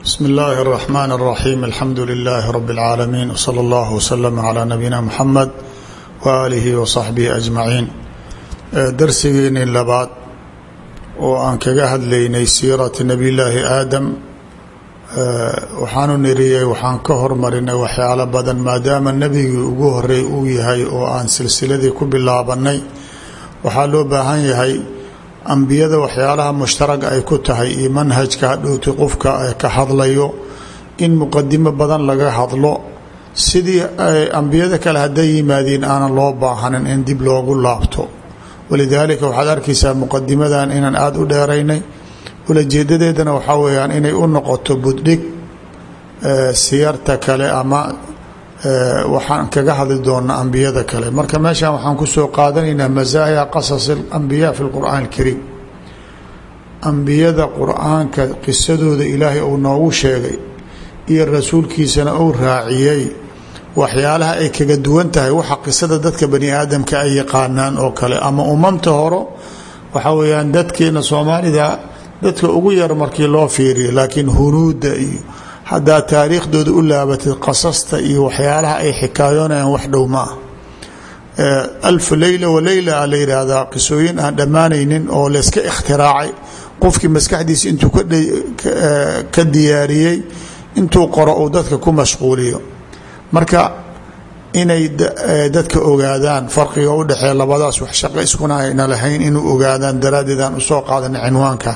bsmi اllahi الرحman الرaxيm alxamdu لilaahi rb اlcaalamiin wslى اllah wslm عlى nabiyina mxamed waalihi waصaxbihi ajmaciin darsigeeni labaad oo aan kaga hadlaynay siirati nabiy llaahi aadam waxaanu niriyey waxaan ka hormarinay waxyaalo badan maadaama nebigii ugu horey uu yahay oo aan silsiladii ku bilaabanay waxaa loo baahan yahay ambiyada waxyaalaha mushtaraga ay ku tahay iyo manhajka hadhowti qofka ka hadlayo in muqadimo badan laga hadlo sidii ambiyada kale hadday yimaadiin aanan loo baahanin in dib loogu laabto walidaalika waxaad arkaysaa muqadimadan inaan aada u dheeraynay ulajeedadeedana waxaa weyaan inay u noqoto buddhig siyarta kale ama waxaan kaga hadli doonaa ambiyada kale marka meeshan waxaan kusoo qaadanaynaa masaaya qasas اlambiya fi اlqur'aan اlkariim ambiyada qur'aanka qisadooda ilaahay uu noogu sheegay iyo rasuulkiisana uu raaciyey waxyaalaha ay kaga duwan tahay waxa qisada dadka bani aadamka ay yaqaanaan oo kale ama umamta horo waxaa weyaan dadkeena soomaalida dadka ugu yar markii loo fiiriyo laakiin hunuuda iyo haddaa taariikhdooda u laabatid qasasta iyo waxyaalaha ay xikaayoonayaan wax dhow ma ah alfu leyla waleyla a la yidhaahdaa qisooyin aan dhammaanaynin oo layska ikhtiraacay qofkii maskaxdiisa intuu ka diyaariyey intuu qoro uu dadka ku mashquuliyo marka inay dadka ogaadaan farqiga u dhexeeya labadaas wax shaqo iskuna ayna lahayn inuu ogaadaan daraaddeed aan usoo qaadana cinwaankan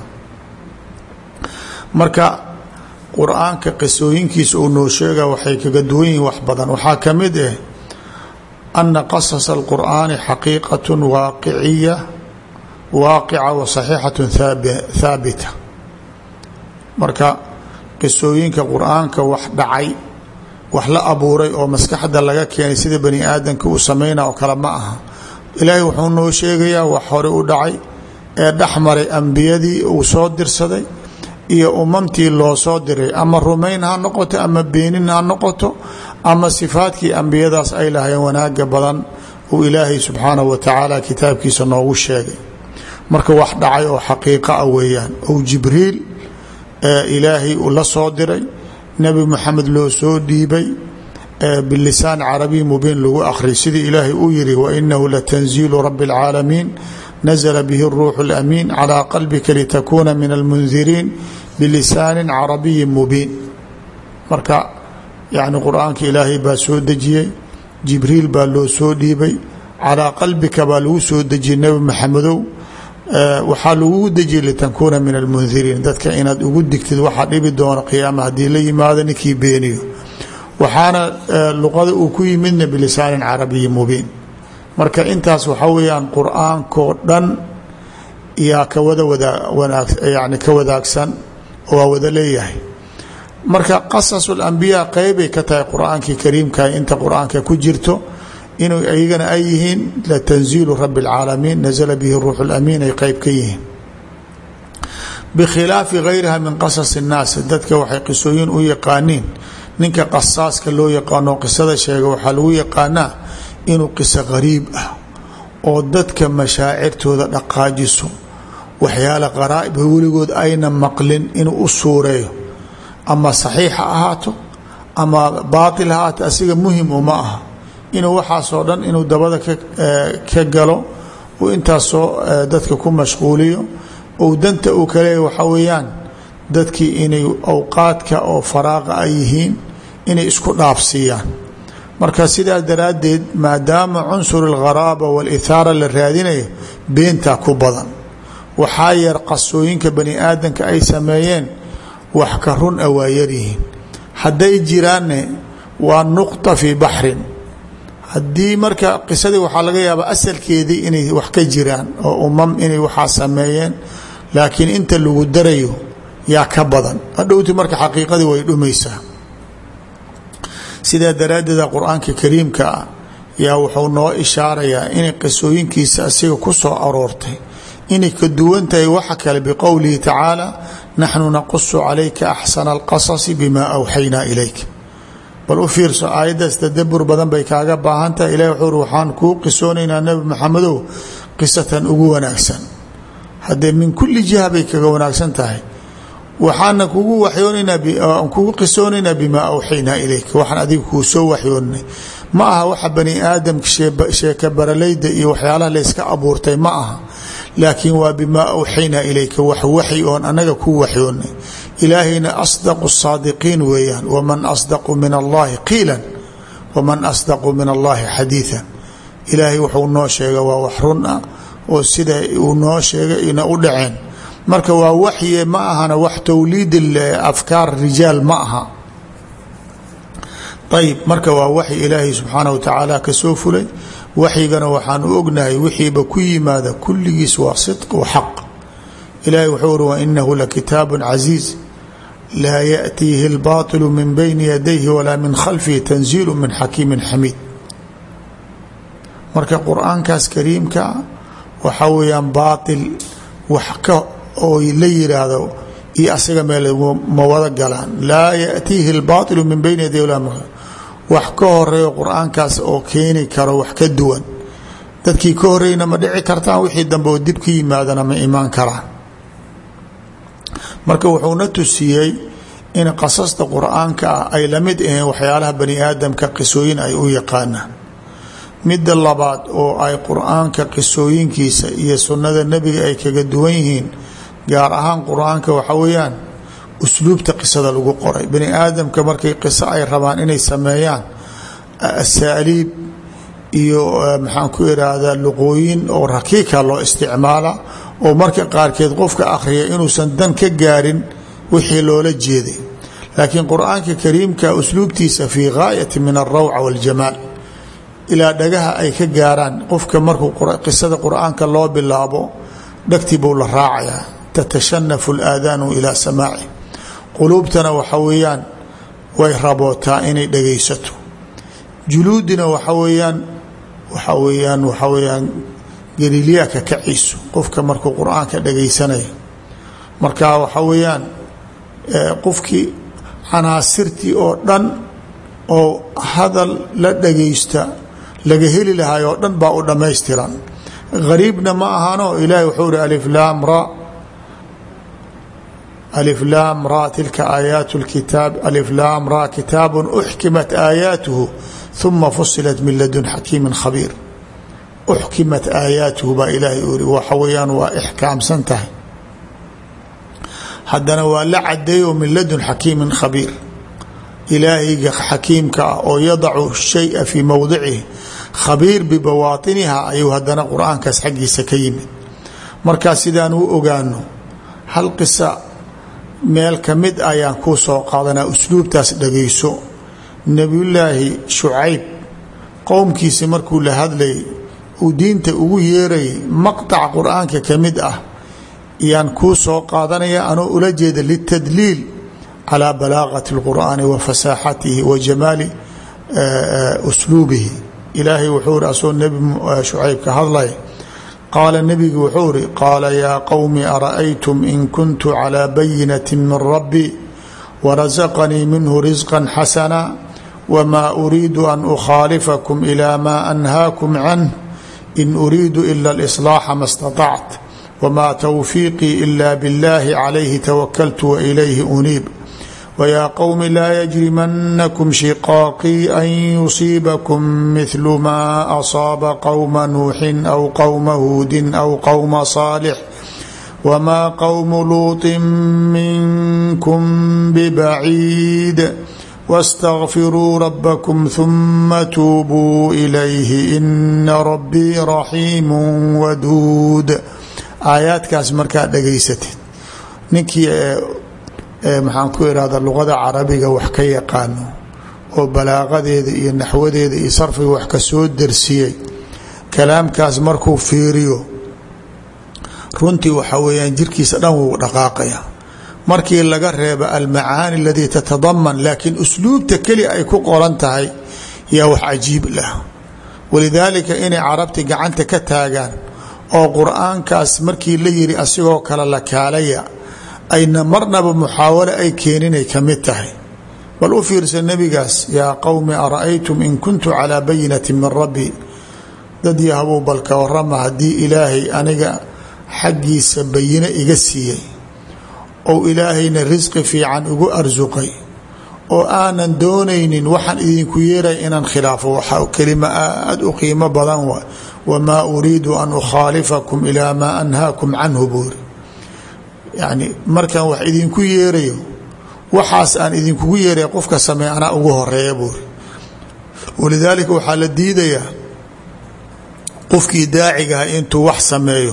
marka qur-aanka qisooyinkiisa uu noo sheega waxay kaga duwan yihiin wax badan waxaa ka mid ah ana qasasa alqur'aani xaqiiqat waaqiciya waaqica wa saxiixat thaabita marka qisooyinka qur-aanka wax dhacay wax la abuuray oo maskaxda laga keenay sida bani aadamka uu sameyna oo kale ma aha ilaahay wuxuu noo sheegayaa wax hore u dhacay ee dhexmaray ambiyadii uu soo dirsaday iyo umamtii loo soo diray ama rumayn ha noqoto ama beenin ha noqoto ama sifaadkii ambiyadaas ay lahayn wanaaga badan uu ilaahay subxaanahu wa tacaala kitaabkiisa noogu sheegay marka wax dhacay oo xaqiiqa ah weeyaan ou jibriil ilaahay uu la soo diray nebi moxamed loo soo dhiibay bilisaan carabiy mubiin lagu akhriy sidii ilaahay uu yiri wainahu latanziilu rabi اlcaalamiin nazla bihi اruuxu اlamiin calىa qalbika litakuuna min almundiriin bilisaani carabiyi mubiin marka yani qur-aanka ilaahay baa soo dejiyey jibriil baa loo soo dhiibay calىa qalbika baa lagu soo dejiyey nebi maxamedow waxaa lagugu dejiyey litakuuna min almundiriin dadka inaad ugu digtid waxaa dhibi doona qiyaama haddii la yimaado ninkii beeniyo waxaana luqada uu ku yimidna bilisaanin carabiyi mubiin marka intaas waxaa weeyaan qur-aankoo dhan yaa ka wada wadaag yani ka wadaagsan oo waa wada leeyahay marka qasasu lambiyaa qeybay ka tahay qur-aankii kariimka inta qur-aanka ku jirto inuu iyagana ay yihiin latanziilu rabi اlcaalamiin nazla bihi ruux اlamiin ay qeyb ka yihiin bikhilaafi gayriha min qasas الnaas dadka waxay qisooyin u yaqaaniin ninka qasaaska loo yaqaano qisada sheega waxaa lagu yaqaanaa inuu qiso qariib ah oo dadka mashaacirtooda dhaqaajiso waxyaala qaraaibha weligood ayna maqlin inuu u suureeyo ama saxiix ha ahaato ama baatil ha ahaato asiga muhim uma aha inuu waxaasoo dhan inuu dabada ka galo uu intaasoo dadka ku mashquuliyo ou danta uu kaleeya waxaa weeyaan dadkii inay awqaadka oo faraaqa ay yihiin inay isku dhaafsiiyaan marka sidaa daraaddeed maadaama cunsur algharaaba walithaara la raadinayo beentaa ku badan waxaa yar qasooyinka bani aadamka ay sameeyeen wax ka run a waa yaryihiin hadday jiraanne waa nuqta fii baxrin haddii marka qisadii waxaa laga yaabaa asalkeedii inay wax ka jiraan oo umam inay waxaa sameeyeen laakiin inta lagu darayo yaa ka badan hadhowti marka xaqiiqadii way dhumaysaa sidaa daraaddeeda qur-aanka kariimka ah yaa wuxuu noo ishaarayaa inay qisooyinkiisa asiga ku soo aroortay inay ka duwan tahay waxa kale biqowlihi tacaala naxnu naqusu calayka axsana alqasasi bimaa awxaynaa ilayk bal u fiirso aayaddaas tadabur badan bay kaaga baahan tahay ilahi wuxuu uri waxaan kuu qisoonaynaa nebi maxamedow qisatan ugu wanaagsan haddee min kulli jiha bay kaga wanaagsan tahay waxaana kugu waxyoonaynaa kugu qisoonaynaa bimaa awxaynaa ilayka waxaan adiga kuu soo waxyoonnay ma aha waxa bani aadamka sheeka baralayda iyo waxyaalaha layska abuurtay ma aha laakiin waa bimaa awxaynaa ilayka wax waxy oon anaga kuu waxyoonnay ilaahayna asdaqu saadiqiin weeyaan waman asdaqu min allahi qiilan waman asdaqu min allahi xadiian ilaahay wuxuu noo sheega waa wax run ah oo sida uu noo sheegay ina u dhaceen marka waa waxye ma ahana wax towliid afkaar rijaal ma aha ayib marka waa waxy ilaahay subxaana wa tacaala kasoo fulay waxyigana waxaan u ognahay wixiiba ku yimaada kulligiis waa sidq wa xaq ilahay wuxuu uri wainahu lakitaabu casiiz laa yaأtiihi اlbaطilu min bayni yadayhi walaa min khalfihi tanziilu min xakiimi xamiid marka qur-aankaas kariimka waxaa weeyaan baail wax ka oo la yiraahdo iyo asaga meel ma wada galaan laa yaأtiihi اlbaطilu min bayni yaday wax ka horeeyo qur-aankaas oo keeni karo wax ka duwan dadkii ka horeyna ma dhici kartaan wixii dambe oo dib ka yimaadana ma imaan karaan marka wuxuuna tusiyey in qasasta qur-aanka ah ay la mid aheen waxyaalaha bani aadamka qisooyin ay u yaqaanaan midda labaad oo ay qur-aanka qisooyinkiisa iyo sunnada nebiga ay kaga duwan yihiin gaar ahaan qur-aanka waxa weeyaan usluubta qisada lagu qoray bani aadamka markay qiso ay rabaan inay sameeyaan asaaliib iyo maxaan ku iraahdaa luqooyin oo rakiika loo isticmaala oo marka qaarkeed qofka akhriya inuusan dan ka gaarin wixii loola jeeday laakiin qur-aanka kariimka usluubtiisa fii gaayati min alrawca waاljamaal ilaa dhagaha ay ka gaaraan qofka markuu qisada qur-aanka loo bilaabo dhagtii buu la raacayaa tatashanafu اlaadaanu ilaa samaaci quluubtana waxa weeyaan way rabootaa inay dhagaysato juluudina waxa weeyaan waxa weeyaan waxa weeyaan galiilyaa ka kaciiso qofka markuu qur-aanka dhagaysanayo marka waxa weeyaan qofkii canaasirtii oo dhan oo hadal la dhagaysta laga heli lahay oo dhan baa u dhammaystiran gariibna ma ahano ilahi wuxuu ihi aliflaam ra aliflaam ra tilka aayaat اlkitaab aliflaam ra kitaabu uxkimat aayaatuhu uma fusilat min ladun xakiimi khabiir uxkimat aayaatuhu baa ilaahay u iri waxa weeyaan waa ixkaamsan tahay haddana waa la cadeeyo min ladun xakiimin khabiir ilaahayga xakiimka ah oo yadacu shaya fii mowdicihi khabiir bibawaatiniha ayuu haddana qur-aankaas xaggiisa ka yimid markaa sidaan u ogaano hal qisa meel ka mid ayaan kuu soo qaadanaa usluubtaas dhagayso nebiyullaahi shucayb qowmkiisi markuu la hadlayay uu diinta ugu yeerayay maqطac qur-aanka ka mid ah yaan kuu soo qaadanaya anoo ula jeeda litadliil calى balaaqati اlqur'aani wa fasaaxatihi wa jamaali usluubihi ilaahay wuxuu iri asoo nebi shucayb ka hadlay qaala nebigu wuxuu iri qaala yaa qowmi ara'aytum in kuntu calىa bayinati min rabbi warasaqanii minhu risqa xasana wma uriidu an ukhaalifakum ilى ma anhaakum canh in uriidu ila اlإصlaaxa ma اstaطact wma twfiiqii ila bاllahi calayhi tawakaltu wailayhi uniib wyaa qowmi laa yajrimanakum shiqaaqii an yusiibakum mihlu ma asaaba qowma nuuxin aw qowma huudin aw qowma saalix wma qowmu luuطin minkum bbaciid wاstagfiruu rabakm ثuma tuubuu ilayhi ina rabbii raxiimu waduud aayaadkaas markaad dhagaysatid ninkii maxaan ku irahda luqada carabiga wax ka yaqaano oo balaaqadeeda iyo naxwadeeda iyo sarfiga wax ka soo darsiyey kalaamkaas markuu fiiriyo runtii waxaa weeyaan jirkiisa dhan wuu dhaqaaqaya markii laga reeba almacaani aladii tatadaman laakiin usluubta keli ay ku qoran tahay yaa wax cajiib lah walidaalika inay carabti gacanta ka taagaan oo qur-aankaas markii la yiri asigoo kale la kaalaya ayna marnaba muxaawalo ay keeninay ka mid tahay bal u fiirsa nebigaas yaa qowmi ara'aytum in kuntu calaa bayinati min rabbi dad yahabuu balka warama haddii ilaahay aniga xaggiisa bayino iga siiyey ou ilaahayna risqi fiican ugu arsuqay oo aanan doonaynin waxaan idinku yeeray inaan khilaafo waxaa kelima aada u qiimo badan wa wamaa uriidu an ukhaalifakum ilaa maa anhaakum canhu buuri yacni markaan wax idinku yeerayo waxaas aan idinkugu yeeray qofka sameey anaa ugu horeeya buuri walidaalika waxaa la diidayaa qofkii daacigaha intuu wax sameeyo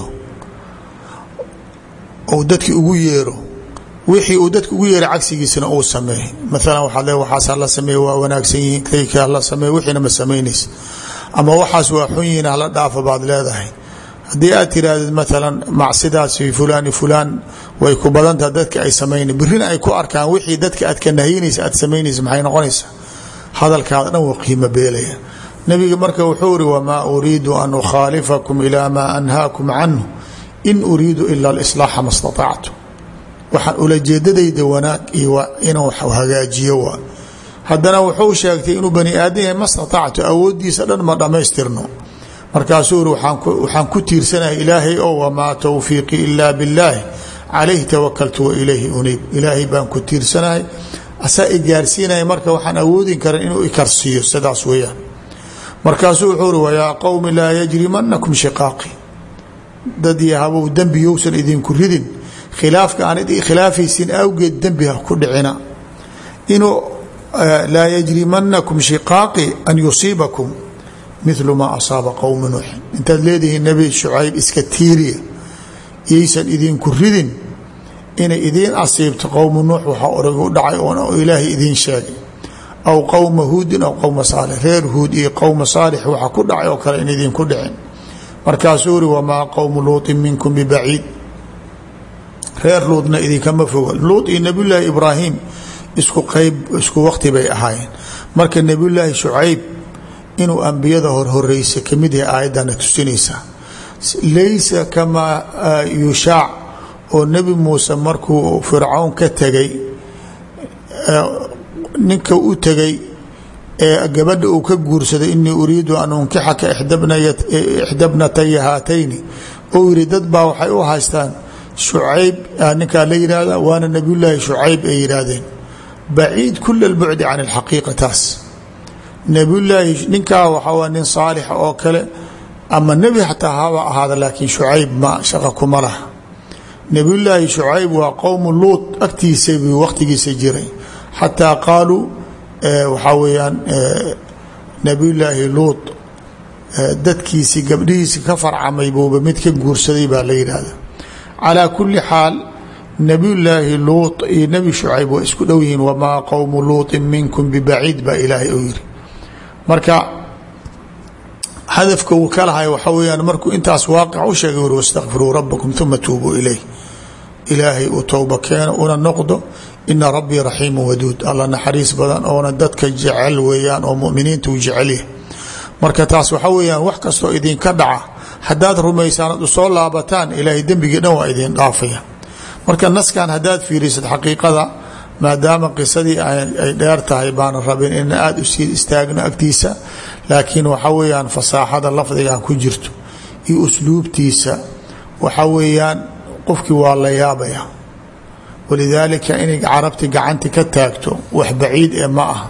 ou dadki ugu yeero wixii uu dadka ugu yeeray cagsigiisana uu sameey maalan waxaad le waxaas hala sameeye waa wanaagsan yihiin kayka hala sameey wixiina ma samaynaysa ama waxaas waa xun yihiin hala dhaafa baad leedahay haddii aad tirahdid maalan macsidaasi fulaan fulaan way ku badantaha dadka ay samayna birina ay ku arkaan wixii dadka aad ka nahyinaysa aad samaynaysa maxay noqonaysaa hadalkaada dhan waa qiimo beelaya nabiga marka wuxuu iri wamaa uriidu an ukhaalifakum ilaa maa anhaakum canhu in uriidu ila alislaaxa ma staطactu waxaan ulajeedadayda wanaag iyo inuu hagaajiyo waa haddana wuxuu sheegtay inuu bani aadam yahay ma staطactu awoodiisa dhan ma dhammaystirno markaasuu iri waxaan ku tiirsanahay ilaahay o wamaa towfiiqi ila billaahi calayhi tawakaltu wa ilayhi uniib ilaahay baan ku tiirsanahay asaa i gaarsiinaya marka waxaan awoodin karan inuu ikarsiiyo sidaas weeyaan markaasuu wuxuu uri wayaa qowmi laa yajrimanakum shiqaaqi dad iyo habow dembi yousan idinku ridin khilaafka aanad khilaafaysin awgeed dembi ha ku dhicina inuu laa yajrimanakum shiqaaqi an yusiibakum milu maa asaaba qowma nuuxin intaad leedihiin nebi shucayb iska tiiriya iyaysan idinku ridin inay idiin asiibto qowmu nuux waxaa orag u dhacay oo ilaahay idiin sheegay aw qowma huudin aw qowma saalix reer huud iyo qowma saalix waxa ku dhacay oo kale in idinku dhicin markaasuu uri wamaa qowmu luuطin minkum bibaciid reer luudna idinkama foga luud iyo nebiyulaahi ibraahim isku qeyb isku waqti bay ahaayeen marka nebiyulaahi shucayb inuu ambiyada horhoreysa kamid yahay aayaddana tusinaysaa laysa kamaa yushaac oo nebi muuse markuu fircawn ka tegay ninka u tegay ee gabadha uu ka guursaday inii uriidu an unkixaka ixdabnataya haatayni ou yidhi dad baa waxay u haystaan shucayb ninkaa la yihahda waana nebiyullaahi shucayb ay yidhaahdeen baciid kula albucdi can alxaqiiqa taas nebiyullaahi ninkaa waxaa nin saalixa oo kale ama nebi xataa haba ahaada laakiin shucayb ma shaqa kuma laha nebiyullaahi shucayb waa qowmu luut agtiisa buu waqtigiisa jiray xataa qaaluu waxaa weeyaan nebiyullaahi luut dadkiisii gabdhihiisi ka farcamay buuba mid ka guursaday baa la yidhaahda calaa kulli xaal nebiyullaahi luut iyo nebi shucayb waa isku dhow yihiin wamaa qowmu luuطin minkum bibaciid baa ilaahay u yiri marka hadafka uu ka lahay waxaa weyaan markuu intaas waaqic u sheegay uri wastakfiruu rabbakum uma tuubuu ilayh ilaahay uu towba keeno una noqdo ina rabbii raxiimu waduud alla naxariis badan oona dadka jecel weeyaan oo muminiinta uu jecelyahay marka taas waxaa weyaan wax kastoo idinka dhaca haddaad rumaysaan ad usoo laabataan ilaahay dembigii dhan waa idin dhaafaya marka naskan haddaad fiirisid xaqiiqada maadaama qisadii ay dheer tahay baana rabin in aada u sii istaagno agtiisa laakiin waxaa weyaan fasaaxada lafdigan ku jirto iyo usluubtiisa waxaa weeyaan qofkii waa la yaabaya walidaalika inay carabti gacanti ka taagto wax baciid ee ma aha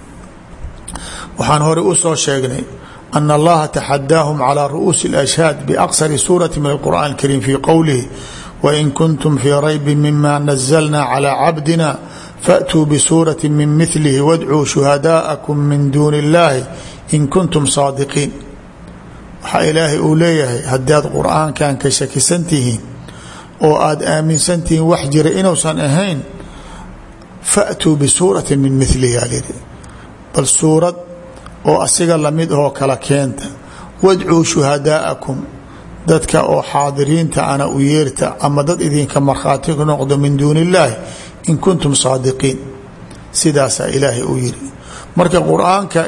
waxaan hore u soo sheegnay ana allaha taxadaahum calى ru'uusi اlashhaad biaqsari suurati min alqur'an اlkariim fii qowlihi wain kuntum fii raybi mima nazalna calى cabdina faatuu bisuurati min milihi wadcuu shuhadaa'akum min duuni اllahi in kuntum saadiqiin waxaa ilaahay uu leeyahay haddaad qur'aankan ka shakisan tihiin oo aada aaminsan tihiin wax jira inuusan ahayn faatuu bisuurati min milihi alyidhi bal suurad oo asiga lamid ahoo kala keenta wadcuu shuhadaa'akum dadka oo xaadiriinta ana u yeerta ama dad idinka markhaati ku noqdo min duuni illaahi in kuntum saadiqiin sidaasaa ilaahay uu yiri marka qur-aanka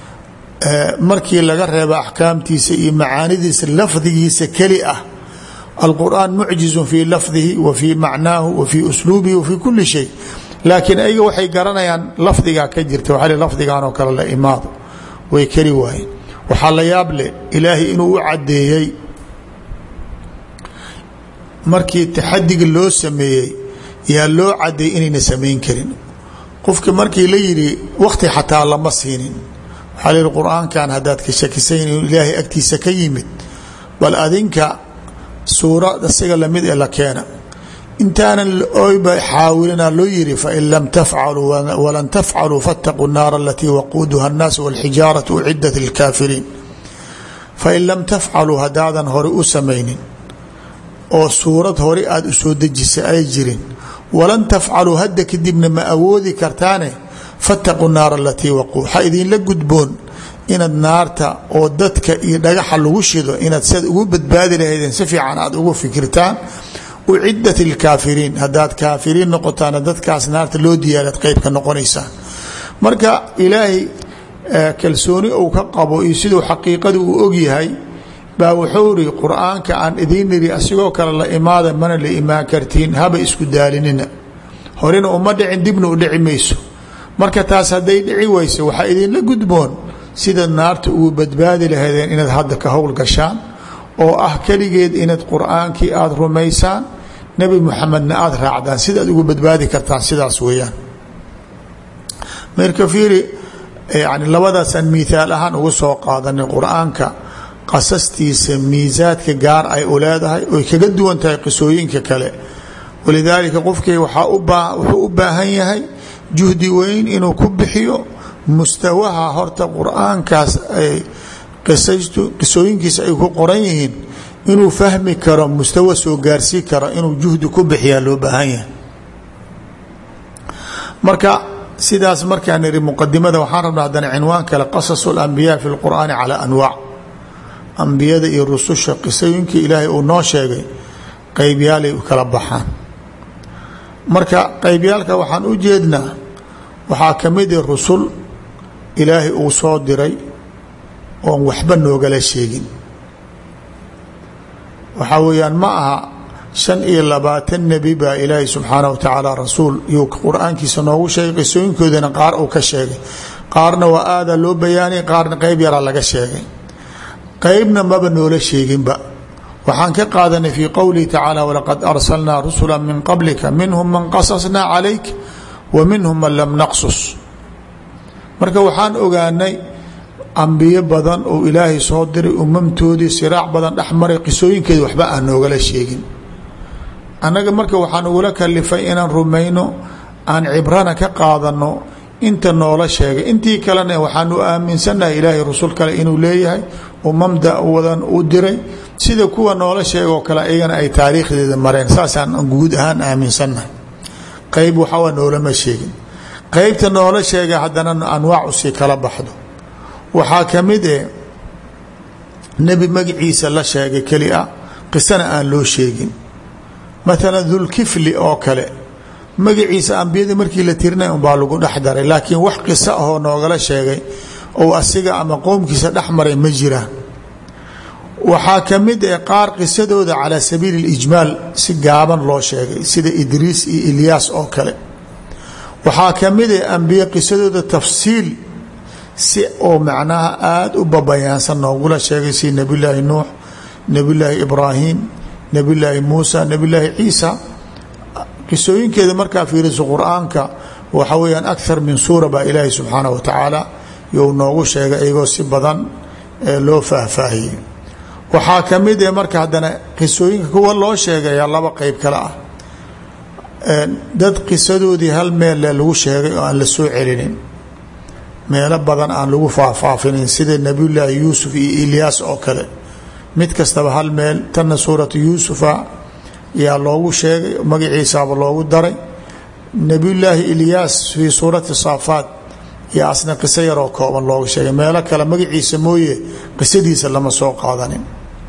markii laga reebo axkaamtiisa iyo macaanidiisa lafdigiisa keli ah alqur'aan mucjizun fii lafdihi wa fii macnaahu wa fii usluubihi wa fii kuli shay laakiin ayaga waxay garanayaan lafdigaa ka jirta waxaa lafdigan oo kale la imaado way keri waayeen waxaa la yaab leh ilaahay inuu u caddeeyey markii taxadiga loo sameeyey yaa loo caday inayna samayn karin qofka markii la yidhi wakti xataa lama siinin waxaa layihi qur-aankan haddaad ka shakisayn inuu ilaahay agtiisa ka yimid bal adinka suurad asiga lamid ee la keena intaanan oyba xaawilina loo yihi fain lam tafcaluu walan tafcaluu faاtaquu الnaar alatii waquuduha الnaas wاlxijaaraة ucidat lilkaafiriin fain lam tafcaluu haddaadan hore u samaynin oo suurad hore aada u soo dejisa ay jirin walan tafcaluu hadda kadibna ma awoodi kartaane faاtaquu الnaar alatii waquu waxaa idinla gudboon inaad naarta oo dadka iyo dhagaxa lagu shido inaad siad ugu badbaadi lahaydeen si fiican aad ugu fikirtaan ucidat lkaafiriin haddaad kaafiriin noqotaana dadkaas naarta loo diyaaraad qeybka noqonaysaan marka ilaahay kalsooni uu ka qabo iyo siduu xaqiiqadu uu ogyahay baa wuxuu iri qur-aanka aan idiin iri asigoo kale la imaada mana la imaan kartiin haba isku daalinina horena uma dhicin dibna u dhici mayso marka taas hadday dhici weyso waxaa idinla gudboon sidaad naarta ugu badbaadi lahaydeen inaad hadda ka howl gashaan oo ah keligeed inaad qur-aankii aada rumaysaan nebi muxamedna aada raacdaan sidaad ugu badbaadi kartaan sidaas weeyaan marka fiiri yani labadaasaan miihaal ahaan ugu soo qaadanay qur-aanka qasastiisa miisaadka gaar ay u leedahay oy kaga duwan tahay qisooyinka kale walidaalika qofkii wuxuu u baahan yahay juhdi weyn inuu ku bixiyo mustawaha horta qur-aankaas ay qisooyinkiisa ay ku qoran yihiin inuu fahmi karo mustawa soo gaarsii karo inuu juhdi ku bixiyaa loo baahan yahay marka sidaas markaan iri muqadimada waxaan rabna haddana cinwaan kale qasas اlambiyaa fi اlqur'aani calى anwaac ambiyada iyo rususha qisooyinkii ilaahay uu noo sheegay qeybyaalay u kala baxaan marka qeybyaalka waxaan u jeednaa waxaa ka mid i rusul ilaahay uu soo diray oon waxba noogala sheegin waxaa weeyaan ma aha shan iyo labaatan nebi baa ilaahay subxaanah wa tacaala rasuul iyuu qur-aankiisa noogu sheegay qisooyinkoodana qaar uu ka sheegay qaarna waa aadaa loo bayaanay qaarna qeyb yaraa laga sheegay qeybna maba noola sheeginba waxaan ka qaadanay fii qowlihi tacaala walaqad arsalnaa rusula min qablika minhum man qasasnaa calayk wa minhum man lam naqsus marka waxaan ogaanay ambiyo badan oo ilaahay soo diray umamtoodii siraac badan dhex maray qisooyinkeeda waxba aan noogala sheegin annaga marka waxaan ugula kalifay inaan rumayno aan cibrana ka qaadano inta noola sheegay intii kalena waxaanu aaminsannahay ilaahay rusul kale inuu leeyahay umamda wadan u diray sida kuwa noola sheegoo kale iyagana ay taariikhdeeda mareen saasaan guud ahaan aaminsannahay qeyb waxawa noolama sheegin qeybta noola sheega haddana anwaac usii kala baxdo waxaa ka mid eh nebi magaciisa la sheegay keli a qisana aan loo sheegin maalan dulkifli oo kale magaciisa ambiyada markii la tirinay unbaa lagu dhex daray laakiin wax qiso ahoo noogala sheegay ou asiga ama qoomkiisa dhex maray ma jiraan waxaa ka mid eh qaar qisadooda calaa sabiili اlijmaal si gaaban loo sheegay sida idriis iyo ilyaas oo kale waxaa ka mid eh ambiye qisadooda tafsiil si oo macnaha aada u babayaansan noogula sheegay si nebi laahi nuux nebi laahi ibraahim nebi laahi muusa nebi laahi ciisa qisooyinkeeda markaa fiiriso qur-aanka waxa weeyaan akthar min suura baa ilaahi subxaanah wa tacaala you noogu sheegay iyagoo si badan loo faahfaahiyey waxaa ka mid eh marka haddana qisooyinka kuwa loo sheegaya laba qeyb kale ah dad qisadoodii hal meel lagu sheegay oo aan la soo celinin meelo badan aan lagu faahfaafinin sida nebiyullaahi yuusuf iyo ilyaas oo kale mid kastaba hal meel tanna suuratu yuusufa yaa loogu sheegay magaciisaaba loogu daray nebiyullaahi ilyaas fii suurati saafaat yaa asna qiso yaroo kooban looga sheegay meelo kale magaciisa mooye qisadiisa lama soo qaadanin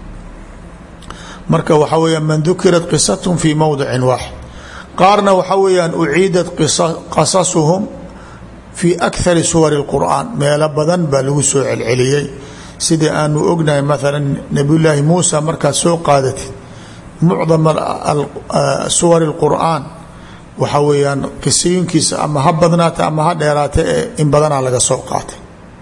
marka waxaa weyaan man dukirat qisathm fii mowdicin waaxid qaarna waxaa weeyaan uciidat qasasuhum fii akari suwari اlqur'aan meelo badan baa lagu soo celceliyey sida aanu ognahay maala nebiyullaahi muusa markaad soo qaadatid mucdam suwari اlqur'aan waxaa weeyaan qisooyinkiisa ama ha badnaata ama ha dheeraata ee in badanaa laga soo qaatay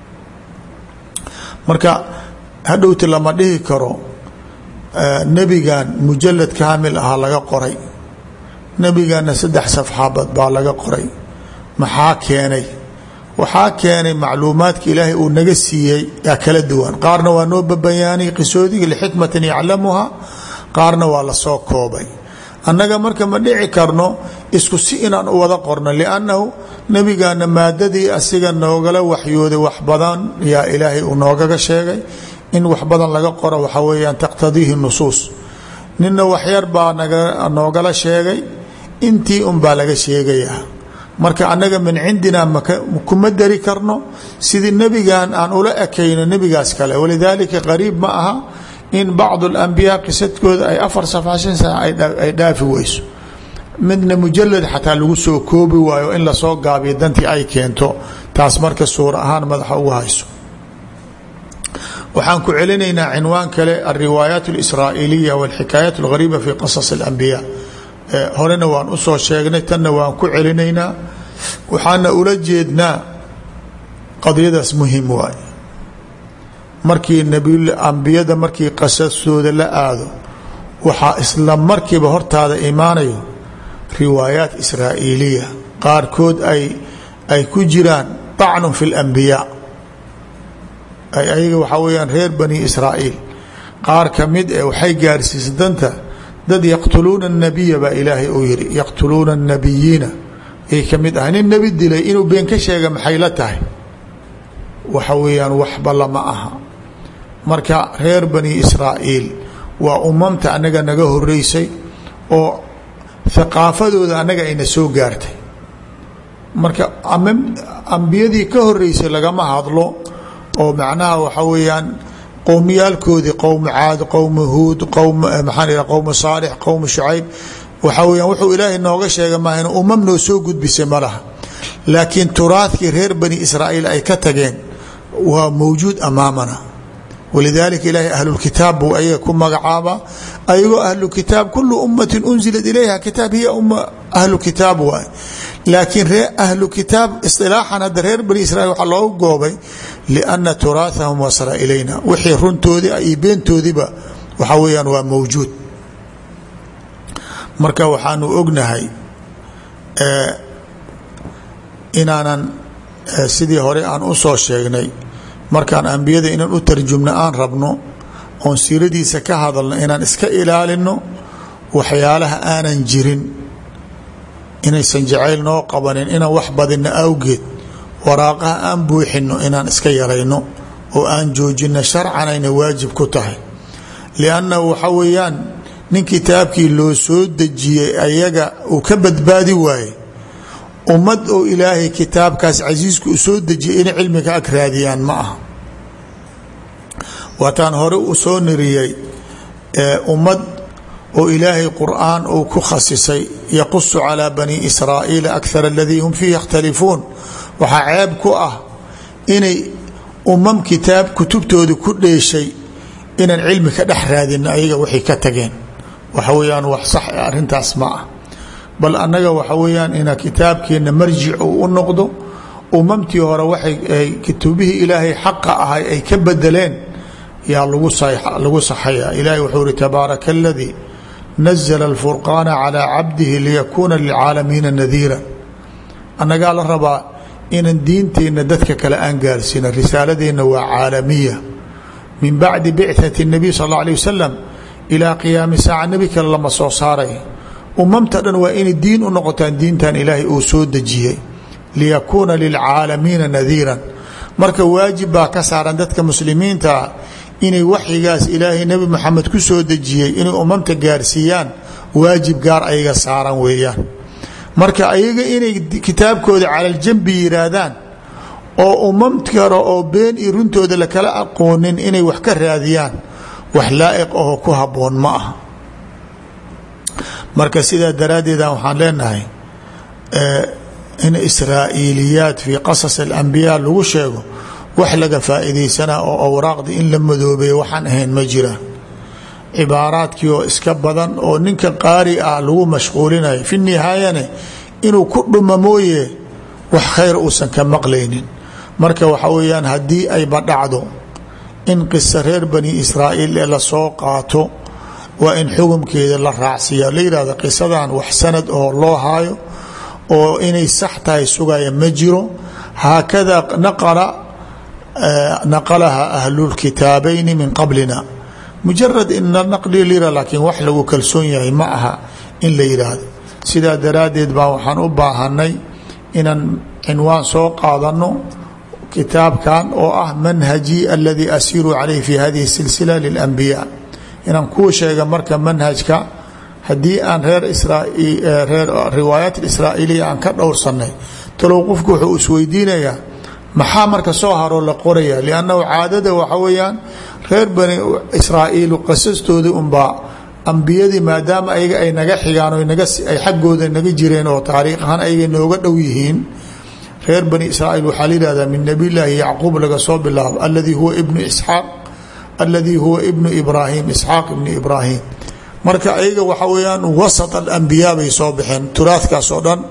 marka hadhowti lama dhihi karo nebigan mujalad kaamil aha laga qoray nebigana saddex safxaabad baa laga qoray maxaa keenay waxaa keenay macluumaadka ilaahay uu naga siiyey yaa kala duwan qaarna waa noo babayaanay qisoodiga lixikmatin yaclamuha qaarna waa lasoo koobay annaga marka ma dhici karno isku si inaan u wada qorno liannahu nebigana maadadii asiga noogala waxyooday wax badan yaa ilaahay uu noogaga sheegay in wax badan laga qoro waxaa weeyaan taqtadiihi nusuus nina waxyar baa noogala sheegay intii unbaa laga sheegayaa marka annaga min cindina kuma dari karno sidii nebigan aan ula ekayno nebigaas kale walidaalika qariib ma aha in bacdu alambiyaa qisadkooda ay afar safxa shan sana ay dhaafi weyso midna mujalad xataa lagu soo koobi waayo in lasoo gaabiyo dantii ay keento taas marka suur ahaan madaxa ugu hayso waxaan ku celinaynaa cinwaan kale alriwaayaat اlisraaئiliya wاlxikaayaat اlgariba fi qasas اlambiya horena waan usoo sheegnay tanna waan ku celinaynaa waxaana ula jeednaa qadiyadaas muhim waay markii ambiyada markii qasastooda la aado waxaa isla markiiba hortaada imaanayo riwaayaat israa'iiliya qaarkood ay ay ku jiraan طacnu fi اlambiyaa ay ayaga waxaa weyaan reer bani israa'iil qaar ka mid eh waxay gaarsiisa danta dad yaqtuluuna الnabiya baa ilaahay uu yihi yaqtuluuna الnabiyiina ay ka mid ahay nin nebi dilay inuu been ka sheega maxay la tahay waxa weeyaan waxba lama aha marka reer bani israa'iil waa umamta annaga naga horeysay oo haqaafadooda annaga ayna soo gaartay marka ambiyadii ka horeysay lagama hadlo oo macnaha waxa weeyaan qowmiyaalkoodii qowmu caad qowmu huud qowm maxaa qowmu saalix qowmu shucayb waxaa weyaan wuxuu ilaahay nooga sheega maahan umam noo soo gudbisay ma laha laakiin turaadkii reer bani israa'iil ay ka tageen waa mawjuud amaamana walidaalika ilaahay ahlulkitaab buu ayaga ku magacaabaa ayagoo ahlukitaab kulu ummatin unzilat ilayha kitaab hiya umma ahlu kitaab waay laakiin ree ahlu kitaab isilaaxan hadda reer bani israiil waxaa loogu goobay lianna turaahahum wasala ilayna wixii runtoodii iyo beentoodiiba waxaa weeyaan waa mawjuud marka waxaanu ognahay inaanan sidii hore aan u soo sheegnay markaan ambiyada inaan u tarjumno aan rabno oon siiradiisa ka hadalno inaan iska ilaalino waxyaalaha aanan jirin inaysan jacayl noo qabanin inaan wax badinno awgeed waraaqaha aan buuxino inaan iska yarayno oo aan joojino sharcanayna waajib ku tahay liannahu waxa weeyaan nin kitaabkii loo soo dejiyey ayaga uu ka badbaadi waaye ummad oo ilaahay kitaabkaas casiisku u soo dejiyay inay cilmiga ag raadiyaan ma aha waataan hore u soo niriyey ummad oo ilaahay qur'aan uu ku khasisay yaqusu calaa bani israa'iila akthar aladii hum fiihi yakhtalifuun waxaa ceeb ku ah inay umam kitaab kutubtooda ku dheeshay inaan cilmi ka dhex raadino ayaga waxay ka tageen waxa weeyaan wax sax arrintaas ma ah bal annaga waxa weeyaan ina kitaabkeenna marjic uu u noqdo umamtii hore waxay kutubihii ilaahay xaqa ahay ay ka bedeleen yaa lagu saxaya ilaahay wuxuu ihi tabaaraka aladii nazla alfurqaana calaa cabdihi liyakuuna lilcaalamiina nadiira annagaa la rabaa inaan diinteenna dadka kale aan gaarsiina risaaladeenna waa caalamiya min bacdi bicati الnabiy sal اlه alيه wasalam ilaa qiyaami saaca nebi kale lama soo saaray umamta dhan waa inay diin u noqotaan diintan ilaahay uu soo dejiyey liyakuuna lilcaalamiina nadiiran marka waajib baa ka saaran dadka muslimiintaa inay waxyigaas ilaahay nebi moxamed ku soo dejiyey inay umamta gaarsiiyaan waajib gaar ayaga saaran weeyaan marka ayaga inay kitaabkooda calaljambi yiraahdaan oo umam kale oo been iyo runtooda lakala aqoonin inay wax ka raadiyaan wax laa'iq ahoo ku habboon ma aha marka sidaa daraaddeeda waxaan leenahay in israa'iiliyaat fii qasas alambiyaa lagu sheego wax laga faa'iidaysanaa oo awraaqda in la madoobeeyo waxaan ahayn ma jiraan cibaaraadkii oo iska badan oo ninka qaari ah lagu mashquulinayo fi nihaayane inuu ku dhuma mooye wax khayr uusan ka maqlaynin marka waxa weeyaan haddii ayba dhacdo in qisa reer bani israa'iil ee lasoo qaato waa in xukumkeeda la raacsiiya la yihahdo qisadan wax sanad oo loo haayo oo inay sax tahay sugaya ma jiro haakada naqala naqalaha ahlulkitaabayni min qablina mujarad in la naqli lira laakiin wax lagu kalsoon yahay ma aha in la yidhaahdo sidaa daraaddeed baa waxaan u baahanay inaan cinwaan soo qaadano kitaabkan oo ah manhaji aladii asiiru calayh fi hadihi silsila lilanbiyaa inaan kuu sheega marka manhajka haddii aan reer reer riwaayaat israa'iiliya aan ka dhowrsanay talow qofku wuxuu isweydiinayaa maxaa marka soo haroo la qoraya liannahu caadada waxa weeyaan reer bani israa'iil qasastoodii unbaa ambiyadii maadaama ayaga ay naga xigaan o naga ay xaggooda naga jireen oo taariikh ahaan ayaga nooga dhow yihiin reer bani israa'iil waxaa la yihahdaa min nabiy llaahi yacquub laga soo bilaabo aladii huwa ibnu isxaaq aladii huwa ibnu ibraahim isxaaq ibnu ibraahim marka ayaga waxa weeyaan wasat alambiyaa bay soo baxeen turaadkaas oo dhan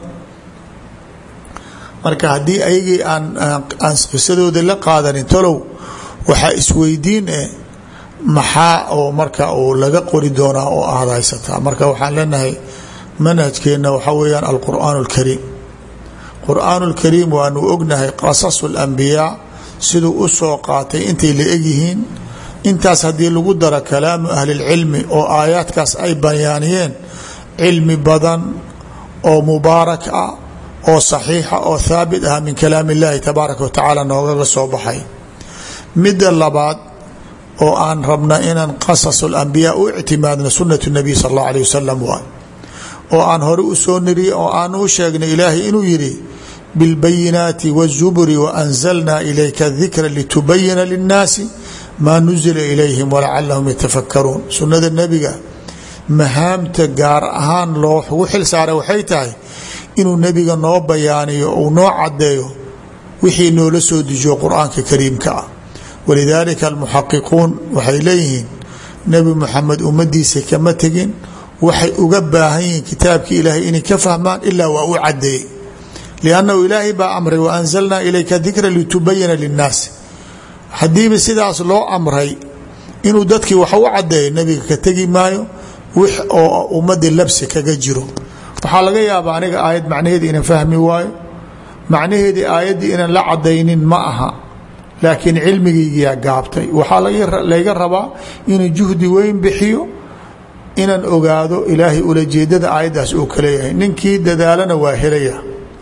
marka haddii ayagii aan aan qisadooda la qaadanin talow waxaa isweydiin eh maxaa oo marka uu laga qori doonaa oo aad haysataa marka waxaan leenahay manhajkeenna waxaa weeyaan alqur'aan اlkariim qur'aan اlkariim waanu ognahay qasasu اlambiyaa siduu u soo qaatay intay la egyihiin intaas haddii lagu daro kalaamu ahli اlcilmi oo aayaadkaas ay bayaaniyeen cilmi badan oo mubaarak ah oo saxiixa oo haabit ah min kalaam اllahi tabaaraka wa tacaala noogaga soo baxay midda labaad oo aan rabna inaan qasas اlambiyaa u ictimaadno sunat الnabiy sal اllah alيه wasalam waay oo aan hore u soo niriye oo aan u sheegnay ilaahay inuu yidhi biاlbayinaati wالzuburi waanzalna ilayka dikra litubayina linnaasi maa nuzila ilayhim walacalahum yatafakaruun sunnada nebiga mahaamta gaar ahaan loogu xil saaray waxay tahay inuu nebiga noo bayaaniyo uu noo cadeeyo wixii noola soo dejiyo qur-aanka kariimka ah walidaalika almuxaqiquun waxay leeyihiin nebi muxamed ummadiisa kama tegin waxay uga baahan yihiin kitaabkii ilaahay inay ka fahmaan ilaa waa u cadeeyey liannahu ilaahay baa amray wa anzalnaa ilayka dikra litubayina linnaasi haddiiba sidaas loo amray inuu dadkii wax u cadeeyo nebiga ka tegi maayo wix oo ummadii labsi kaga jiro waxaa laga yaabaa aniga aayad macnaheedii inaan fahmi waayo macnaheedii aayaddii inaan la cadaynin ma aha laakiin cilmigaygiyaa gaabtay waxaa layga rabaa inuu juhdi weyn bixiyo inaan ogaado ilaahay ulajeedada aayaddaas uu ka leeyahay ninkii dadaalana waa helaya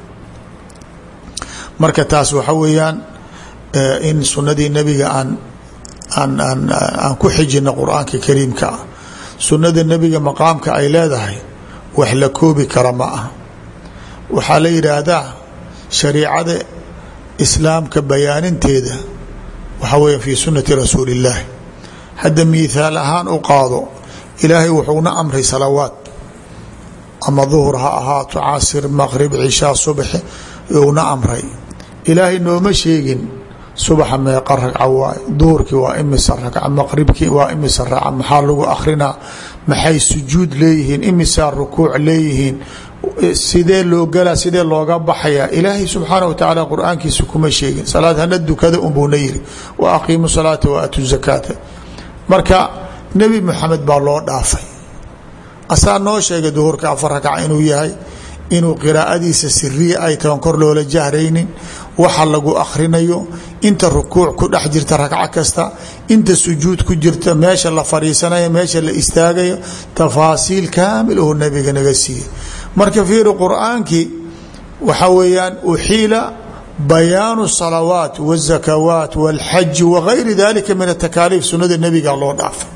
marka taas waxa weeyaan in sunnadii nebiga aan aan aan aan ku xijino qur-aanka kariimka ah sunnada nebiga maqaamka ay leedahay wax la koobi kara ma ah waxaa la yidhaahdaa shariicada islaamka bayaaninteeda waxaa weya fii sunnati rasuuli illaahi hadda miithaal ahaan u qaado ilaahay wuxuuna amray salawaad ama duhur ha ahaato casir maqrib cishaa subaxe una amray ilaahay nooma sheegin subaxa meeqa ragca waay duhurkii waa imisa ragca maqribkii waa imisa ragca maxaa lagu akrinaa maxay sujuud leeyihiin imisaa rukuuc leeyihiin sidee loo galaa sidee looga baxayaa ilaahay subxaana wa tacaala qur-aankiisa kuma sheegin salaad hana dukada unbuuna yiri wa aqiimu salaata wa aatu zakaata marka nebi moxamed baa loo dhaafay asaa noo sheegay duhurka afar ragca inuu yahay inuu qiraa'adiisa siriya ay tahan kor loola jahraynin waxa lagu akhrinayo inta rukuuc ku dhex jirta ragco kasta inta sujuud ku jirta meesha la fadhiisanayo meesha la istaagayo tafaasiil kaamil oo nebiga naga siiyey marka fiiri qur-aankii waxa weeyaan uxiila bayaanu salawaat wazakawaat walxaji wagayri dalika min atakaaliif sunnada nebiga loo dhaafay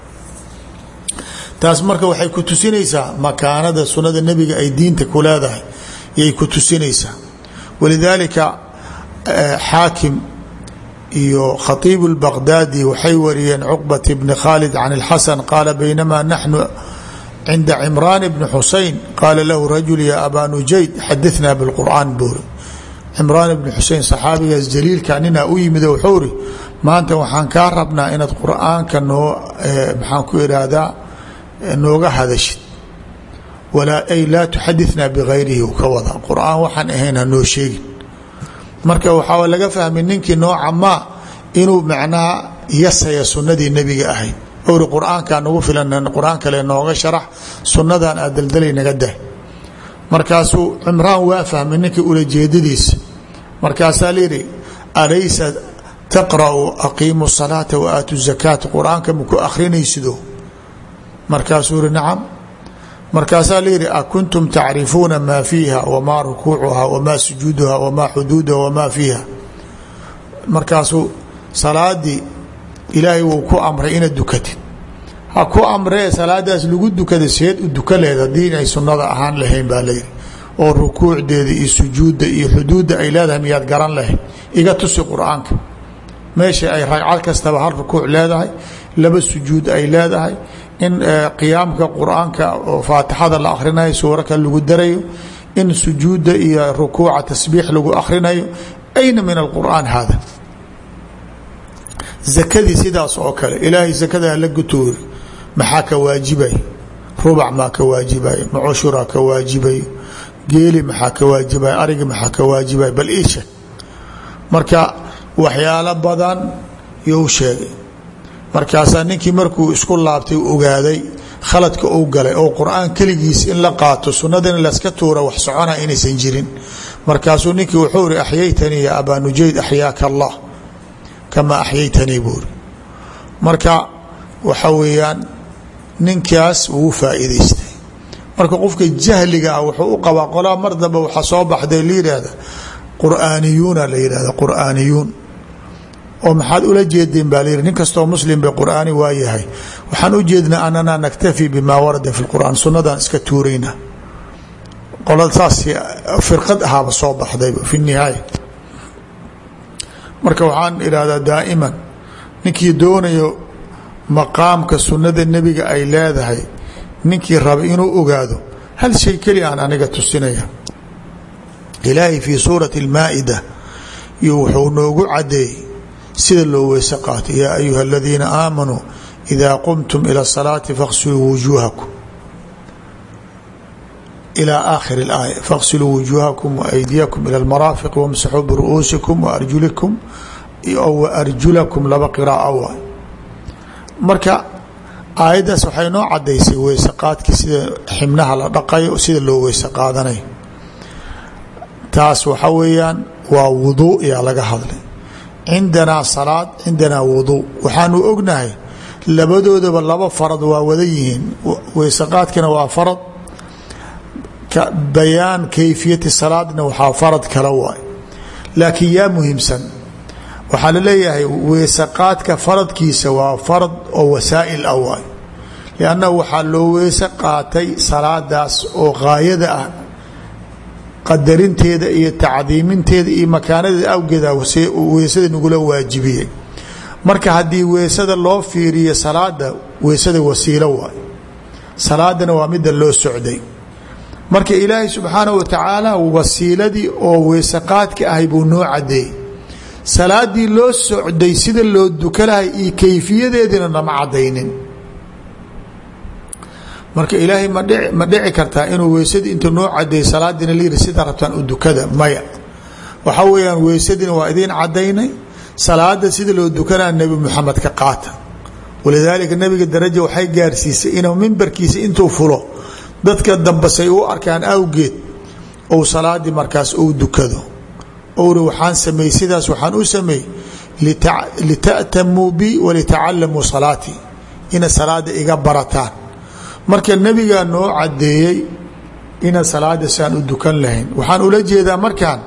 taas marka waxay ku tusinaysaa makaanada sunnada nebiga ay diinta ku leedahay yay ku tusinaysaa walidaalika xaakim iyo khatiib اlbaqdaadi waxay wariyeen cuqbat bni khaalid can اlxasan qaala baynamaa naxnu cinda cimraan bni xusein qaala lahu rajul ya abaa nujayd xadinaa biاlqur'aan buuri cimraan bni xusein saxaabigaas jaliilka ninaa u yimid wuxuu ri maanta waxaan kaa rabnaa inaad qur'aanka noo maxaan ku ihahdaa nooga hadashid ay laa tuxadinaa bigayrihi u ka wada qur'aan waxaan ahayn hanoo sheegin marka waxaa laga fahmay ninkii nooca maa inuu macnaha yasaya sunnadii nebiga ahayd owri qur-aankaa nagu filan qur-aan kale nooga sharax sunnadan aad daldalay naga dah markaasuu cimraan waa fahmay ninkii ulajeedadiisa markaasaa layidhi alaysa taqra'u aqiimu salaata wa aatu zakaata qur-aanka maku akhrinaysido markaasuu yihi nacam markaasaa layidhi akuntum tacrifuuna maa fiiha wamaa rukuucuha wamaa sujuuduha wamaa xuduuduha wamaa fiiha markaasuu salaadii ilaahay wuu ku amray inaad dukatid ha ku amree salaadaas lagu dukada seed u duka lehed haddii inay sunnada ahaan lahayn baa layidhi oo rukuucdeeda iyo sujuudda iyo xuduudda ay leedahay miyaad garan lahayd iga tusi qur-aanka meesha ay ragcad kastaba hal rukuuc leedahay laba sujuud ay leedahay in qiyaamka qur-aanka oo faatixada la akhrinayo suuraka lagu darayo in sujuudda iyo rukuuca tasbiix lagu akhrinayo ayna min alqur'aan hada zakadii sidaas oo kale ilaahay zakada la gutoori maxaa ka waajibay rubac maa ka waajibay macushura ka waajibayo geeli maxaa ka waajibay arigi maxaa ka waajibay bal ii sheeg marka waxyaalo badan you sheegay markaasaa ninkii markuu isku laabtay ogaaday khaladka uu galay oo qur-aan keligiis in la qaato sunnadana laska tuura wax socona inaysan jirin markaasuu ninkii wuxuu iri axyaytanii ya abaa nujayd axyaaka allah kamaa axyaytanii buuri marka waxa weeyaan ninkaas wuu faa'iidaystay marka qofka jahliga ah wuxuu u qabaa qolaa mar dambe waxaa soo baxday la yidhaahda qur'aaniyuuna la yidhahda qur'aaniyuun oo maxaad ula jeedeen baa layidhi nin kastoo muslim bay qur'aani waa yahay waxaan u jeednaa anana naktafi bimaa warada fi lqur'aan sunnadan iska tuurayna qolada saas firqad ahaaba soo baxdayba fi nihaaya marka waxaan idhahdaa daa'iman ninkii doonayo maqaamka sunnada nebiga ay leedahay ninkii raba inuu ogaado hal shay keli aan aniga tusinaya ilaahay fii suurati اlmaa'ida iyo wuxuu noogu cadeeyey sida loo weyse qaatay yaa ayuha aladiina aamanuu idaa qumtum ila الsalaati faغsiluu wujuuhakum ilى aakhir اlaaya faغsiluu wujuuhakum waaydiyakum ilى اlmaraafiq wamsaxuu biru'uusikum waarjulikum waarjulakum laba qiraa'a waay marka aayaddaas waxay noo cadaysay weyse qaadkii sida xibnaha la dhaqayo sida loo weyse qaadanayo taas waxa weeyaan waa wuduu yaa laga hadlay cindanaa salaad cindanaa wuduu waxaanu ognahay labadoodaba laba farad waa wada yihiin weyse qaadkina waa farad bayaan kayfiyati salaadna waxaa farad kala waay laakiin yaa muhiimsan waxaa la leeyahay weyse qaadka faradkiisa waa farad oo wasaa'il ah waay liannahu waxaa loo weyse qaatay salaadaas oo gaayada ah qadarinteeda iyo tacdiiminteeda iyo makaanadeeda awgeeda weysada nagula waajibiyey marka haddii weysada loo fiiriyo salaada weysada wasiilo waay salaadana waa midda loo socday marka ilaahay subxaanahu watacaala wasiiladii oo weyse qaadka ahay buu noo cadeeyey salaadii loo socday sida loo dukanahay iyo kayfiyadeediina nama cadaynin marka ilaahay madh ma dhici kartaa inuu weysadii inta noo cadeey salaadiina layidhi sida rabtaan u dukada maya waxa weeyaan weysadiina waa idiin cadaynay salaada sida loo dukanaa nebi moxamed ka qaata walidaalika nebiga daraja waxay gaarsiisay inuu mimbarkiisa intuu fulo dadka dambasay u arkaan awgeed ou salaadii markaas ou dukado owri waxaan sameeyey sidaas waxaan u sameeyey lita'tamuu bi walitacalamuu salaatii ina salaada iga barataan marka nebigaa noo cadeeyey ina salaada siaan u dukan lahayn waxaan ula jeedaa markaan